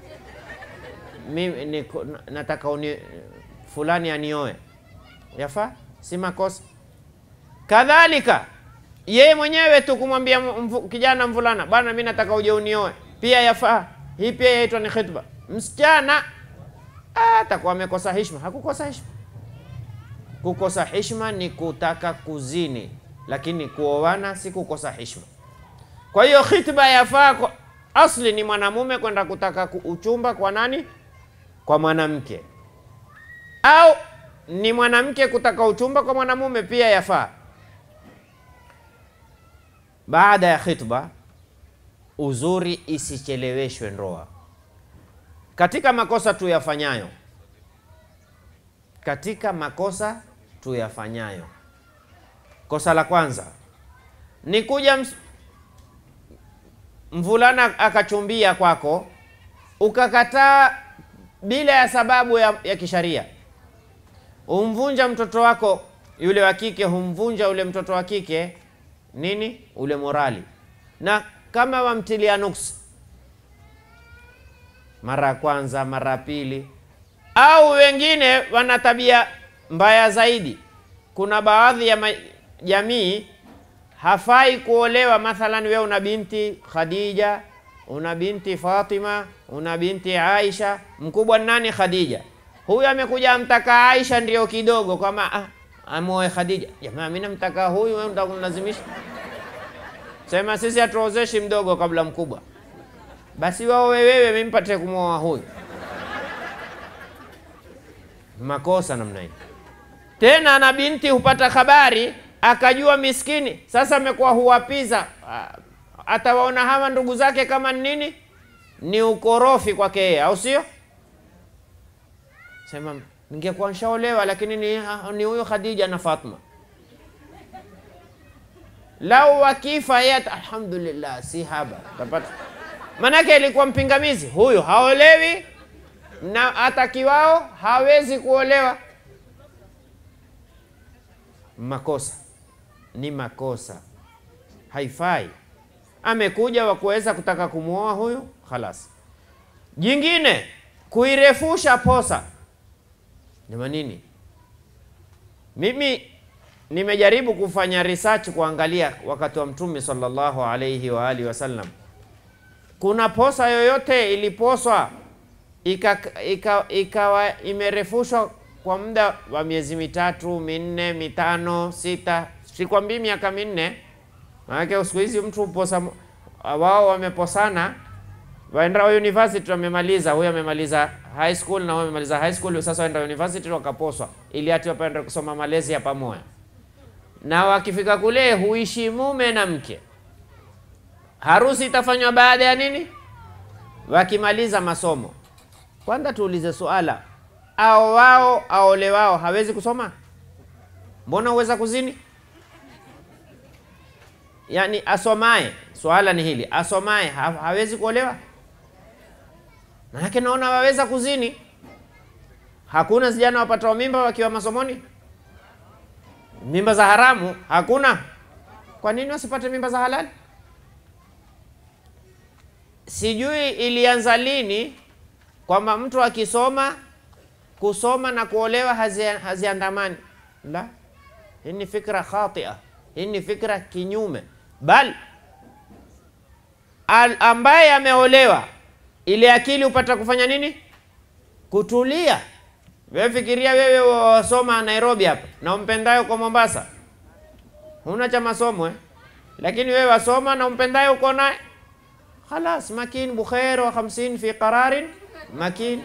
Speaker 1: mimi niko- nataka uni, fulani anioe, yafaa, si makosa. Kadhalika yeye mwenyewe tu kumwambia mvu, kijana mvulana, bwana, mi nataka uje unioe, pia yafaa. Hii pia yaitwa ni khitba. Msichana ah, atakuwa amekosa heshima. Hakukosa heshima. Kukosa heshima ni kutaka kuzini, lakini kuoana si kukosa heshima. Kwa hiyo khitba yafaa kwa asli ni mwanamume kwenda kutaka ku- uchumba kwa nani? Kwa mwanamke, au ni mwanamke kutaka uchumba kwa mwanamume, pia yafaa. Baada ya khitba, uzuri isicheleweshwe ndoa. Katika makosa tuyafanyayo, katika makosa tuyafanyayo, kosa la kwanza ni kuja ms- mvulana akachumbia kwako ukakataa bila ya sababu ya, ya kisharia. Humvunja mtoto wako yule wa kike, humvunja ule mtoto wa kike nini ule morali, na kama wamtilia nuksi mara ya kwanza, mara ya pili, au wengine wana tabia mbaya zaidi. Kuna baadhi ya ma- jamii hafai kuolewa. Mathalan, wewe una binti Khadija, una binti Fatima, una binti Aisha. Mkubwa ni nani? Khadija. Huyu amekuja amtaka Aisha ndio kidogo, kama ah, amoe Khadija. Jamaa, mimi namtaka huyu, wewe unataka kunilazimisha? Sema sisi hatuozeshi mdogo kabla mkubwa. Basi wao wewe, mimi mpate kumwoa huyu. Makosa namna hii tena na binti hupata habari akajua miskini sasa amekuwa huwapiza Ah, atawaona hawa ndugu zake kama ni nini ni ukorofi kwake yeye au sio sema ningekuwa nshaolewa lakini ni ni huyo khadija na fatma lau wakifa yeye ata- alhamdulillah si haba tapata manake ilikuwa mpingamizi huyu haolewi na atakiwao hawezi kuolewa makosa ni makosa haifai amekuja wa kuweza kutaka kumwoa huyu khalas jingine kuirefusha posa jamanini mimi nimejaribu kufanya research kuangalia wakati wa mtume sallallahu alaihi wa alihi wasallam kuna posa yoyote iliposwa ika- ika- ikawa imerefushwa kwa muda wa miezi mitatu minne mitano sita sikwambii miaka minne maanake siku hizi mtu uposa wao wameposana waenda university wamemaliza huyu amemaliza high school na huyu amemaliza high school sasa waenda university wakaposwa ili ati wapende kusoma malezi ya pamoja na wakifika kule huishi mume na mke harusi itafanywa baada ya nini wakimaliza masomo kwanza tuulize suala ao wao aole wao hawezi kusoma mbona huweza kuzini yaani asomaye swala ni hili asomaye ha, hawezi kuolewa manake naona waweza kuzini hakuna vijana wapatao mimba wakiwa masomoni mimba za haramu hakuna kwa nini wasipate mimba za halali sijui ilianza lini kwamba mtu akisoma kusoma na kuolewa hazi- haziandamani la hii ni fikra khatia hii ni fikra kinyume bal al ambaye ameolewa ile akili upata kufanya nini kutulia wewe fikiria wewe wasoma nairobi hapa na umpendayo kwa mombasa huna cha masomo eh? lakini wewe wasoma na umpendayo uko naye khalas makin bukhair wa 50 fi qararin makin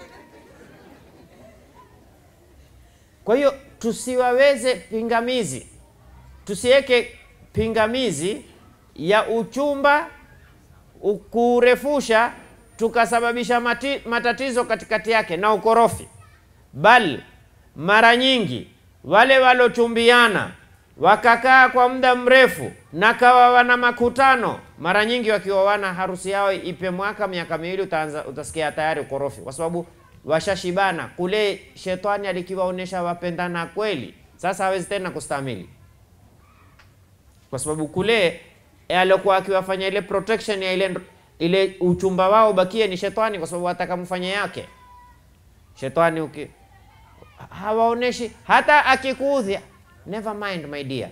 Speaker 1: kwa hiyo tusiwaweze pingamizi tusiweke pingamizi ya uchumba u- kurefusha tukasababisha mati, matatizo katikati yake na ukorofi bal mara nyingi wale walochumbiana wakakaa kwa muda mrefu na kawa wana makutano mara nyingi wakioana harusi yao ipe mwaka miaka miwili utaanza utasikia tayari ukorofi kwa sababu washashibana kule shetani alikiwaonyesha wapendana kweli sasa hawezi tena kustamili kwa sababu kule eh, aliokuwa akiwafanya ile protection ya ile ile uchumba wao ubakie ni shetani kwa sababu atakamfanya yake shetani uki hawaoneshi hata akikuudhi never mind my dear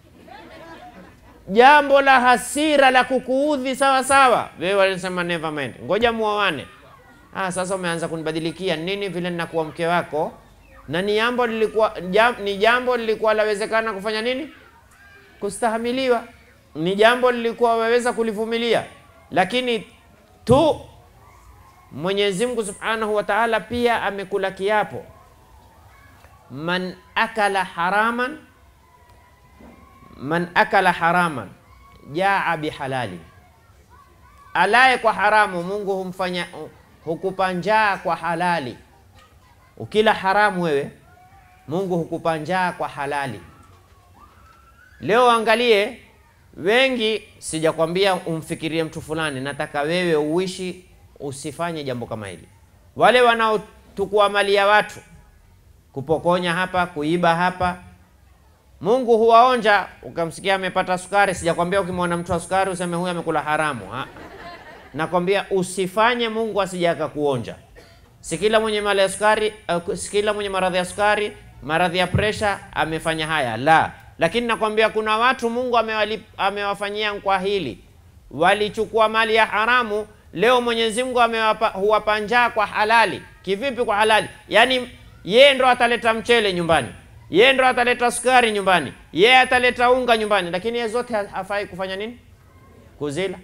Speaker 1: jambo la hasira la kukuudhi sawa sawa wewe walisema never mind ngoja muoane ah sasa umeanza kunibadilikia nini vile ninakuwa mke wako na ni jambo lilikuwa jam, ni jambo lilikuwa lawezekana kufanya nini kustahamiliwa ni jambo lilikuwa waweza kulivumilia lakini tu Mwenyezi Mungu Subhanahu wa Ta'ala pia amekula kiapo man akala haraman man akala haraman jaa bihalali alaye kwa haramu Mungu humfanya hukupa njaa kwa halali ukila haramu wewe Mungu hukupa njaa kwa halali leo angalie wengi sijakwambia umfikirie mtu fulani nataka wewe uishi usifanye jambo kama hili wale wanaotukua mali ya watu kupokonya hapa kuiba hapa mungu huwaonja ukamsikia amepata sukari sijakwambia ukimwona mtu wa sukari useme huyu amekula haramu ha? nakwambia usifanye mungu asije akakuonja si kila mwenye mali ya sukari uh, si kila mwenye maradhi ya sukari maradhi ya presha amefanya haya la lakini nakwambia kuna watu mungu amewali, amewafanyia kwa hili walichukua mali ya haramu leo mwenyezi mungu amewapa huwapa njaa kwa halali kivipi kwa halali yaani yeye ndo ataleta mchele nyumbani yeye ndo ataleta sukari nyumbani yeye ataleta unga nyumbani lakini yeye zote ha- hafai kufanya nini kuzila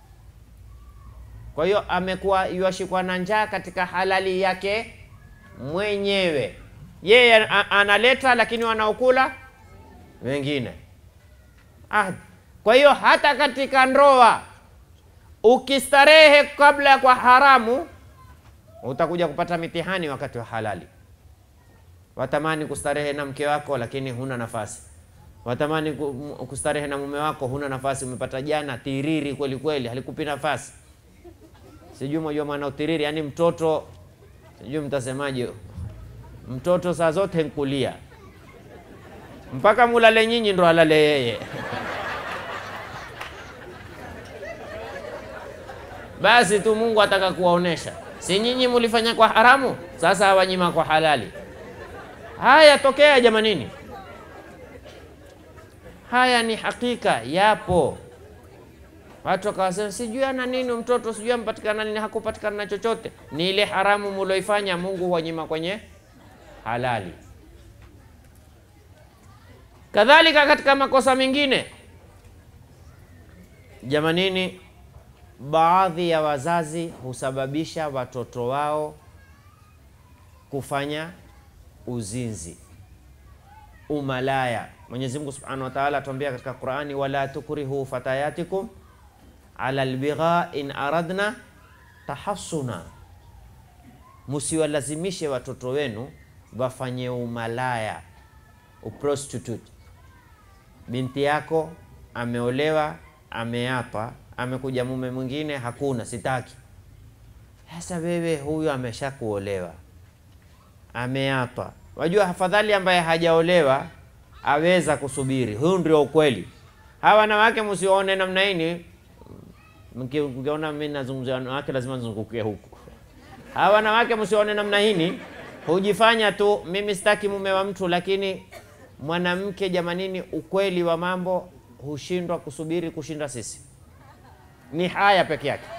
Speaker 1: kwa hiyo amekuwa yuashikwa na njaa katika halali yake mwenyewe yeye a- analeta, lakini wanaokula wengine. Ah, kwa hiyo hata katika ndoa ukistarehe kabla ya kwa haramu, utakuja kupata mitihani wakati wa halali. Watamani kustarehe na mke wako, lakini huna nafasi. Watamani ku- m- kustarehe na mume wako, huna nafasi. Umepata jana tiriri kweli kweli, halikupi nafasi. Sijui mwajua maana utiriri, yani mtoto, sijui mtasemaje, mtoto saa zote nkulia mpaka mulale nyinyi ndo alale yeye. Basi tu Mungu ataka kuwaonesha, si nyinyi mulifanya kwa haramu, sasa awanyima kwa halali. Haya tokea jamanini, haya ni hakika, yapo. Watu wakawasema sijui ana nini mtoto, sijui ampatikana nini, hakupatikana na chochote. Ni ile haramu muloifanya, Mungu huwanyima kwenye halali. Kadhalika katika makosa mengine, jamanini, baadhi ya wazazi husababisha watoto wao kufanya uzinzi, umalaya. Mwenyezi Mungu Subhanahu wa Ta'ala atuambia katika Qur'ani, wala tukrihu fatayatikum ala albigha in aradna tahassuna, musiwalazimishe watoto wenu wafanye umalaya, uprostitute. Binti yako ameolewa, ameapa, amekuja mume mwingine, hakuna, sitaki. Sasa wewe huyu amesha kuolewa, ameapa. Wajua, afadhali ambaye hajaolewa aweza kusubiri. Huyu ndio ukweli. Hawa wanawake msione namna hii, mki- mkiona mimi nazungumzia wanawake lazima nizungukie huku. Hawa wanawake msione namna hii, hujifanya tu mimi sitaki mume wa mtu, lakini mwanamke jamanini, ukweli wa mambo hushindwa kusubiri kushinda sisi. Ni haya peke yake.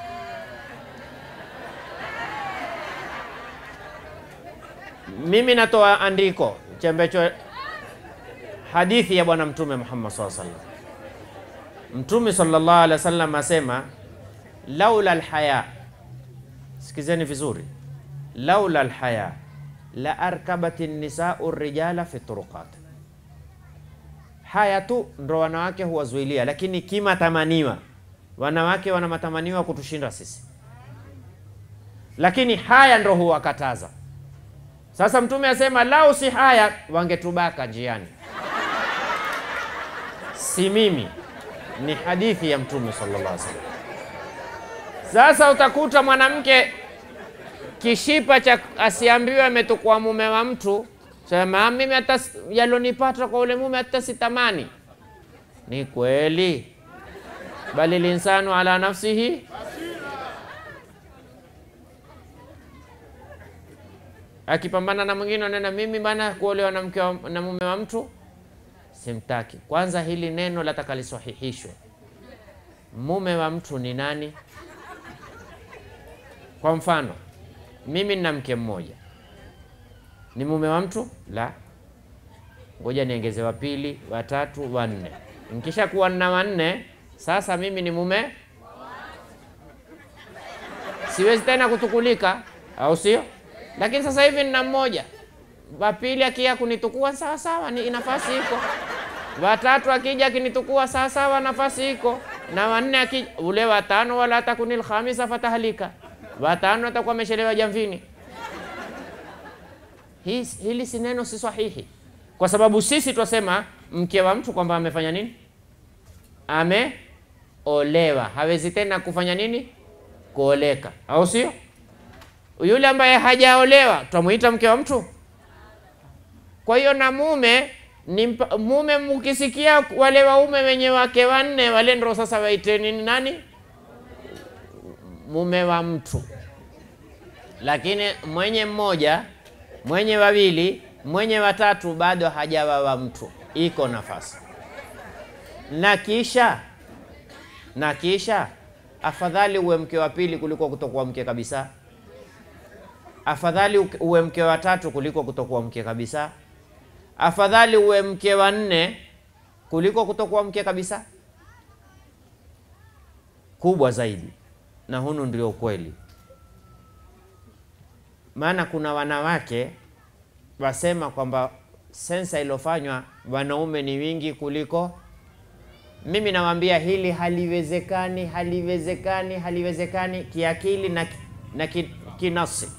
Speaker 1: Mimi natoa andiko chembecho hadithi ya Bwana Mtume Muhammad sallallahu alaihi wasallam. Mtume sallallahu alaihi wasallam asema laula alhaya, sikizeni vizuri, laula alhaya la arkabati nisau rijala fi turuqat. Haya tu ndo wanawake huwazuilia, lakini kimatamaniwa wanawake wana matamaniwa kutushinda sisi, lakini haya ndo huwakataza. Sasa Mtume asema lau si haya wangetubaka njiani, si mimi, ni hadithi ya Mtume sallallahu alaihi wasallam. Sasa utakuta mwanamke kishipa cha asiambiwe ametukua mume wa mtu, sema mimi hata s- yalonipata kwa ule mume hata sitamani. Ni kweli, bali linsanu ala nafsihi akipambana na mwingine anena mimi bana kuolewa na mke wa, na mume wa mtu simtaki. Kwanza hili neno lataka lisahihishwe. Mume wa mtu ni nani? Kwa mfano mimi nina mke mmoja, ni mume wa mtu? La, ngoja niongeze wa pili, wa tatu, wa nne. Nikisha kuwa na wanne, sasa mimi ni mume, siwezi tena kutukulika, au sio? Lakini sasa hivi nina mmoja, wa pili akija kunitukua sawa sawa, ni nafasi iko. Watatu akija akinitukua sawa sawa, nafasi iko. Na wanne akija, ule watano, wala takunil khamisa fatahalika, watano atakuwa amechelewa jamvini. Hii, hili si neno si sahihi, kwa sababu sisi twasema mke wa mtu kwamba amefanya nini, ameolewa, hawezi tena kufanya nini, kuoleka, au sio? Yule ambaye hajaolewa twamuita mke wa mtu. Kwa hiyo na mume ni mpa, mume mkisikia wale waume wenye wake wanne wale ndo sasa waiteni ni nani? Mume wa mtu. Lakini mwenye mmoja, mwenye wawili, mwenye watatu bado hajawa wa mtu, iko nafasi. Na kisha na kisha, afadhali uwe mke wa pili kuliko kutokuwa mke kabisa. Afadhali uwe mke wa tatu kuliko kutokuwa mke kabisa. Afadhali uwe mke wa nne kuliko kutokuwa mke kabisa. Kubwa zaidi, na hunu ndio ukweli. Maana kuna wanawake wasema kwamba sensa iliyofanywa wanaume ni wingi kuliko. Mimi nawaambia hili haliwezekani, haliwezekani, haliwezekani kiakili na, na ki, kinafsi,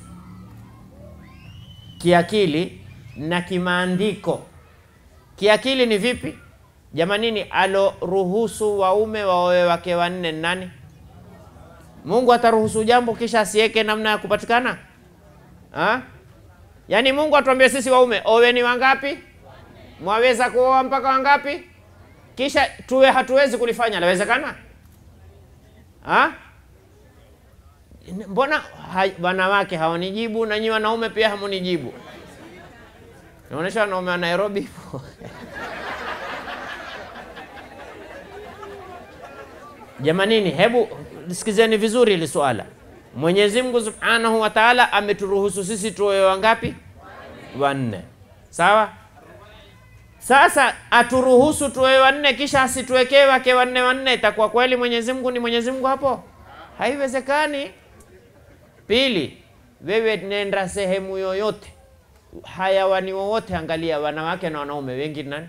Speaker 1: kiakili na kimaandiko. Kiakili ni vipi jamanini? Aloruhusu waume waoe wake wanne ni nani? Mungu ataruhusu jambo kisha asiweke namna ya kupatikana ha? Yaani Mungu atuambie sisi waume oweni wangapi, mwaweza kuoa mpaka wangapi, kisha tuwe hatuwezi kulifanya. Lawezekana ha? Mbona ha, wanawake hawanijibu na nyi wanaume pia hamunijibu? Naonyesha wanaume wa Nairobi Jamanini, hebu sikizeni vizuri hili swala. Mwenyezi Mungu Subhanahu wa Ta'ala ameturuhusu sisi tuoe wangapi? Wanne. Sawa? Sasa aturuhusu tuoe wanne kisha asituwekee wake wanne wanne, itakuwa kweli Mwenyezi Mungu ni Mwenyezi Mungu hapo? Haiwezekani. Pili, wewe nenda sehemu yoyote, hayawani wowote, angalia wanawake na wanaume wengi nani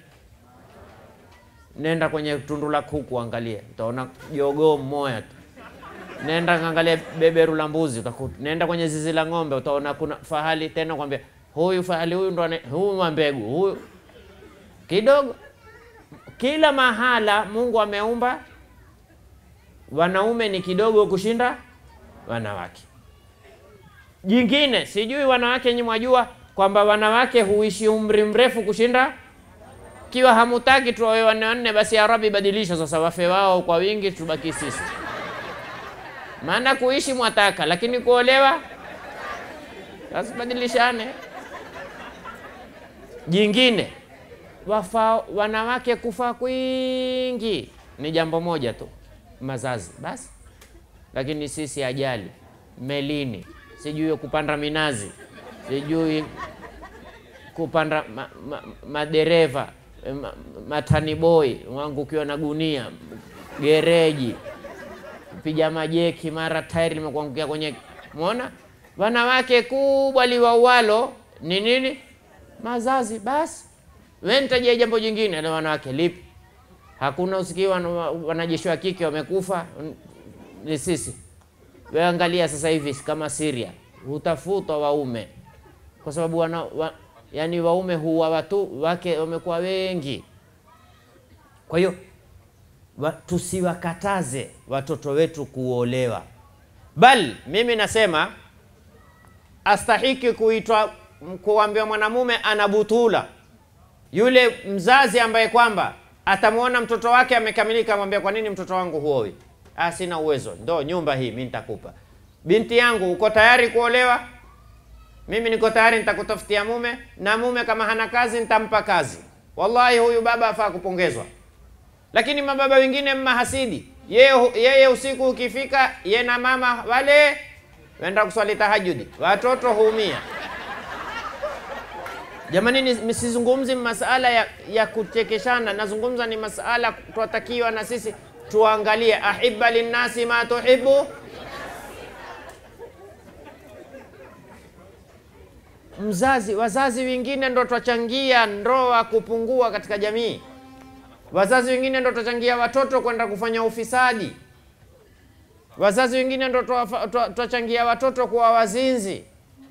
Speaker 1: Nenda kwenye tundu la kuku angalia, utaona jogoo mmoja tu. Nenda kaangalia beberu la mbuzi utakuta. Nenda kwenye zizi la ng'ombe utaona kuna fahali tena, kwambia huyu fahali huyu ndo huyu wa mbegu huyu kidogo. Kila mahala Mungu ameumba wanaume ni kidogo kushinda wanawake. Jingine sijui wanawake nyinyi mwajua kwamba wanawake huishi umri mrefu kushinda kiwa hamutaki tuwawe wanne wanne, basi ya Rabbi badilisha sasa, wafe wao kwa wingi, tubaki sisi. Maana kuishi mwataka, lakini kuolewa basi badilishane. Jingine wafa wanawake kufa kwingi ni jambo moja tu, mazazi basi. Lakini sisi ajali melini, sijui kupanda minazi, sijui kupanda ma, ma, madereva ma, matani boy wangu ukiwa na gunia gereji piga majeki mara tairi limekuangukia kwenye mwona. Wanawake kubwa liwaualo ni nini? Mazazi. Basi we nitajia jambo jingine la wanawake lipi? Hakuna usikii wanajeshi wa kike wamekufa, ni sisi. We angalia sasa hivi kama Syria hutafutwa waume kwa sababu wana, wa, yani waume huwa watu wake wamekuwa wengi. Kwa hiyo wa, tusiwakataze watoto wetu kuolewa, bal mimi nasema astahiki kuitwa kuambiwa mwanamume ana butula yule mzazi ambaye kwamba atamwona mtoto wake amekamilika, amwambia kwa nini mtoto wangu huoi? Ah, sina uwezo, ndo nyumba hii mimi nitakupa. Binti yangu, uko tayari kuolewa? Mimi niko tayari, nitakutafutia mume, na mume kama hana kazi nitampa kazi. Wallahi, huyu baba afaa kupongezwa. Lakini mababa wengine mmahasidi, yeye yeye usiku ukifika, ye na mama wale wenda kuswali tahajudi, watoto huumia. Jamani, msizungumzi masala ya, ya kuchekeshana, nazungumza ni masala twatakiwa na sisi tuangalie, ahibba linnasi ma tuhibu mzazi. Wazazi wengine ndo twachangia ndoa kupungua katika jamii. Wazazi wengine ndo twachangia watoto kwenda kufanya ufisadi. Wazazi wengine ndo twachangia watoto kuwa wazinzi.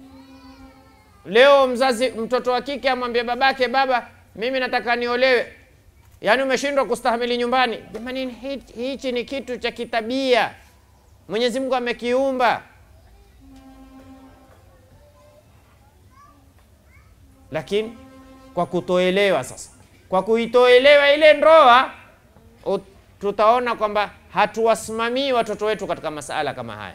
Speaker 1: Leo mzazi mtoto wa kike amwambia babake, baba, mimi nataka niolewe. Yaani umeshindwa kustahamili nyumbani. Jamani, hichi ni kitu cha kitabia, Mwenyezi Mungu amekiumba. Lakini kwa kutoelewa sasa, kwa kuitoelewa ile ndoa, tutaona kwamba hatuwasimamii watoto wetu katika masala kama haya.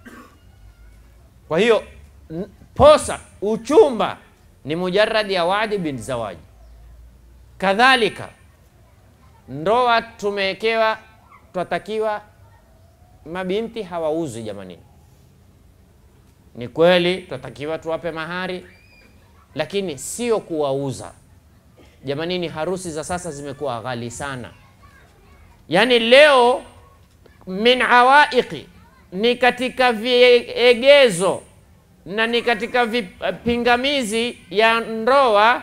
Speaker 1: Kwa hiyo posa uchumba ni mujarradi ya wadi bin zawaji. Kadhalika ndoa tumewekewa, twatakiwa mabinti hawauzwi. Jamanini, ni kweli twatakiwa tuwape mahari, lakini sio kuwauza. Jamanini, harusi za sasa zimekuwa ghali sana. Yaani leo min awaiqi ni katika viegezo na ni katika vipingamizi ya ndoa,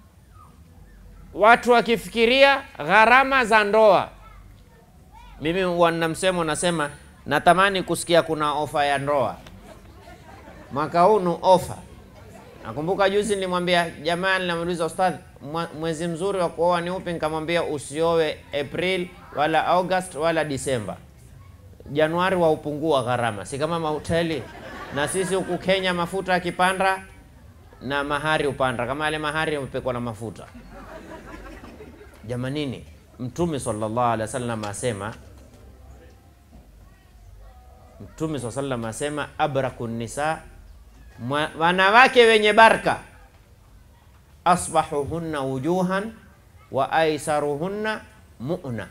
Speaker 1: watu wakifikiria gharama za ndoa. Mimi wana msemo nasema, natamani kusikia kuna ofa ya ndoa mwaka huu, ni ofa. Nakumbuka juzi nilimwambia jamaa, ninamuuliza ustadh, mwezi mzuri wa kuoa ni upi? Nikamwambia usiowe April wala August wala Disemba. Januari wa upungua gharama, si kama mahoteli. Na sisi huku Kenya mafuta yakipanda na mahari upanda, kama yale mahari yamepekwa na mafuta. Jamanini, Mtume sallallahu alaihi wasallam asema, Mtume sallallahu alaihi wasallam asema, abraku nisa, wanawake wenye baraka, asbahuhunna wujuhan wa aisaruhunna mu'na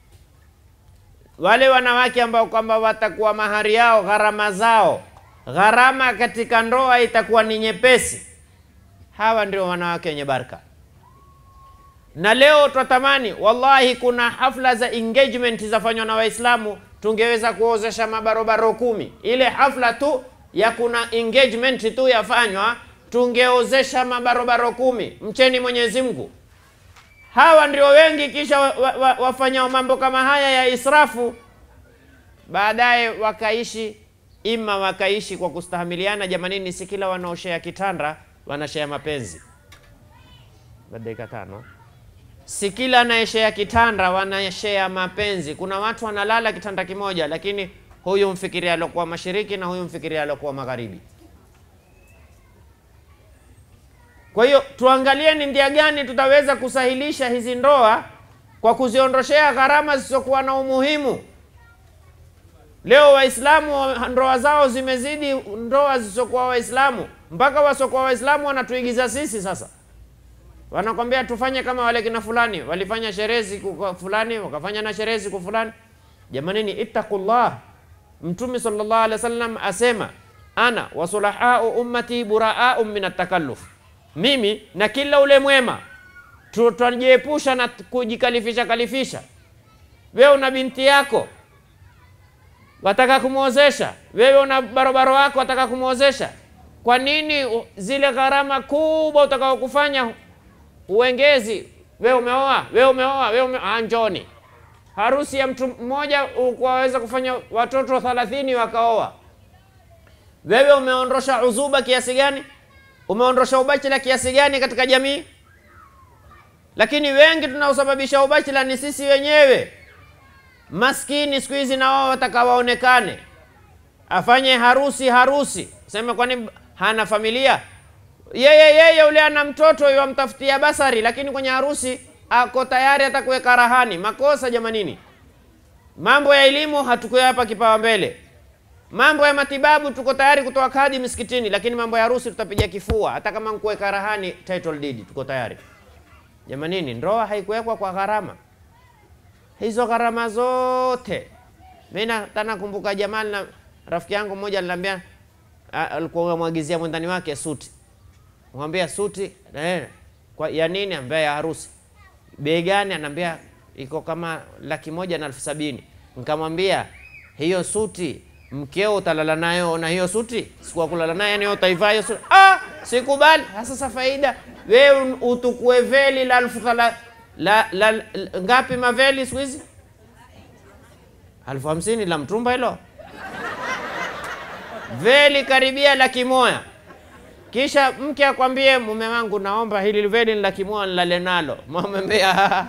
Speaker 1: wale wanawake ambao kwamba watakuwa mahari yao gharama zao gharama katika ndoa itakuwa ni nyepesi, hawa ndio wanawake wenye baraka. Na leo twatamani, wallahi, kuna hafla za engagement zafanywa na Waislamu, tungeweza kuozesha mabarobaro kumi. Ile hafla tu ya kuna engagement tu yafanywa, tungeozesha mabarobaro kumi. Mcheni Mwenyezi Mungu. Hawa ndio wengi, kisha wafanya wa, wa mambo kama haya ya israfu, baadaye wakaishi ima wakaishi kwa kustahamiliana. Jamanini, si kila wanaoshea kitanda wanashea mapenzi. Dakika tano. Si kila anayeshea kitanda wanashea mapenzi. Kuna watu wanalala kitanda kimoja, lakini huyu mfikiria alokuwa mashariki na huyu mfikiria alokuwa magharibi. Kwa hiyo tuangalie ni njia gani tutaweza kusahilisha hizi ndoa kwa kuziondoshea gharama zisizokuwa na umuhimu. Leo Waislamu ndoa zao zimezidi ndoa zisizokuwa Waislamu, mpaka wasiokuwa Waislamu wanatuigiza sisi. Sasa wanakwambia tufanye kama wale kina fulani walifanya sherehe siku fulani, wakafanya na sherehe siku fulani. Jamanini, ittaqullah. Mtume sallallahu alaihi wasallam asema, ana wasulahau ummati buraau min atakalluf mimi na kila ule mwema tutajiepusha na kujikalifisha kalifisha. Wewe una binti yako wataka kumwozesha, wewe una barobaro wako wataka kumwozesha, kwa nini zile gharama kubwa utakao kufanya uengezi? Wewe umeoa, wewe umeoa, wewe ume... njoni harusi ya mtu mmoja waweza kufanya watoto thalathini wakaoa. Wewe umeondosha uzuba kiasi gani? umeondosha ubachila kiasi gani katika jamii? Lakini wengi tunaosababisha ubachila ni sisi wenyewe. Maskini siku hizi na wao wataka waonekane, afanye harusi harusi, sema kwani hana familia yeye? Yeye ule ana mtoto yamtafutia basari, lakini kwenye harusi ako tayari atakuweka rahani. Makosa jamanini. Mambo ya elimu hatukuyapa kipawa mbele mambo ya matibabu tuko tayari kutoa kadi misikitini, lakini mambo ya harusi tutapiga kifua. Hata kama nkuweka rahani title deed, tuko tayari jamanini. Ndoa haikuwekwa kwa gharama hizo, gharama zote. Mimi tana kumbuka jamani, na rafiki yangu mmoja aliniambia, alikuwa mwagizia mwendani wake suti, mwambia suti eh, kwa ya nini? Ambia ya harusi. Bei gani? Anaambia iko kama laki moja na elfu sabini. Nikamwambia hiyo suti mkeo utalala nayo na hiyo suti, sikuwa kulala naye, yani utaivaa hiyo suti. Ah, sikubali. Sasa faida wewe utukue veli la elfu thala la, la, la ngapi maveli siku hizi? elfu hamsini la mtumba hilo, veli karibia laki moja. Kisha mke akwambie mume wangu, naomba hili veli ni laki moja nilale nalo. Mwambia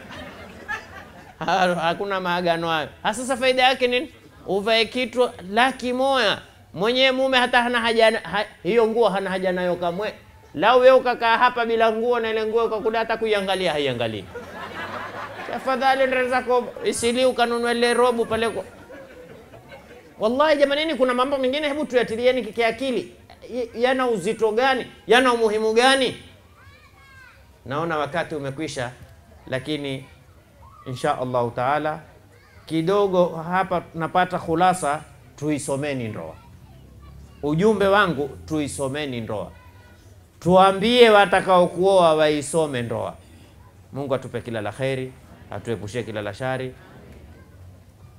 Speaker 1: hakuna maagano hayo. Sasa faida yake nini? uvae kitu laki moja mwenyewe mume hata hana haja ha, hiyo nguo hana haja nayo kamwe. Lau wewe ukakaa hapa bila nguo na ile nguo ukakuda hata kuiangalia haiangalii. Tafadhali ndio zako isili ukanunua ile robu pale kwa. Wallahi jamanini, kuna mambo mengine hebu tuyatilieni kiakili, yana uzito gani? Yana umuhimu gani? Naona wakati umekwisha, lakini insha Allahu taala kidogo hapa napata khulasa, tuisomeni ndoa. Ujumbe wangu tuisomeni ndoa, tuambie watakao kuoa waisome ndoa. Mungu atupe kila la kheri, atuepushie kila la shari.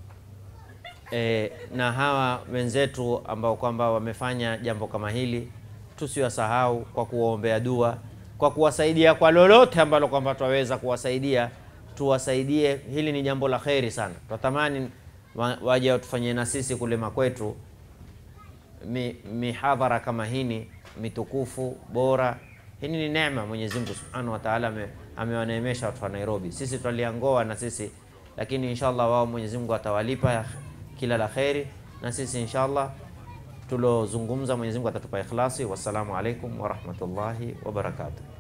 Speaker 1: E, na hawa wenzetu ambao kwamba wamefanya jambo kama hili tusiwasahau kwa kuwaombea dua, kwa kuwasaidia kwa lolote ambalo kwamba twaweza kuwasaidia, tuwasaidie. Hili ni jambo la kheri sana, twatamani wa- waje watufanyie na sisi kule makwetu mi, mihadhara kama hini mitukufu bora. Hini ni neema Mwenyezi Mungu Subhanahu wa Ta'ala ame- amewaneemesha watu wa Nairobi. Sisi twaliangoa na sisi, lakini inshallah wao Mwenyezi Mungu atawalipa ya- kila la kheri, na sisi inshallah tulozungumza Mwenyezi Mungu atatupa ikhlasi. Wassalamu alaikum wa rahmatullahi wa barakatuh.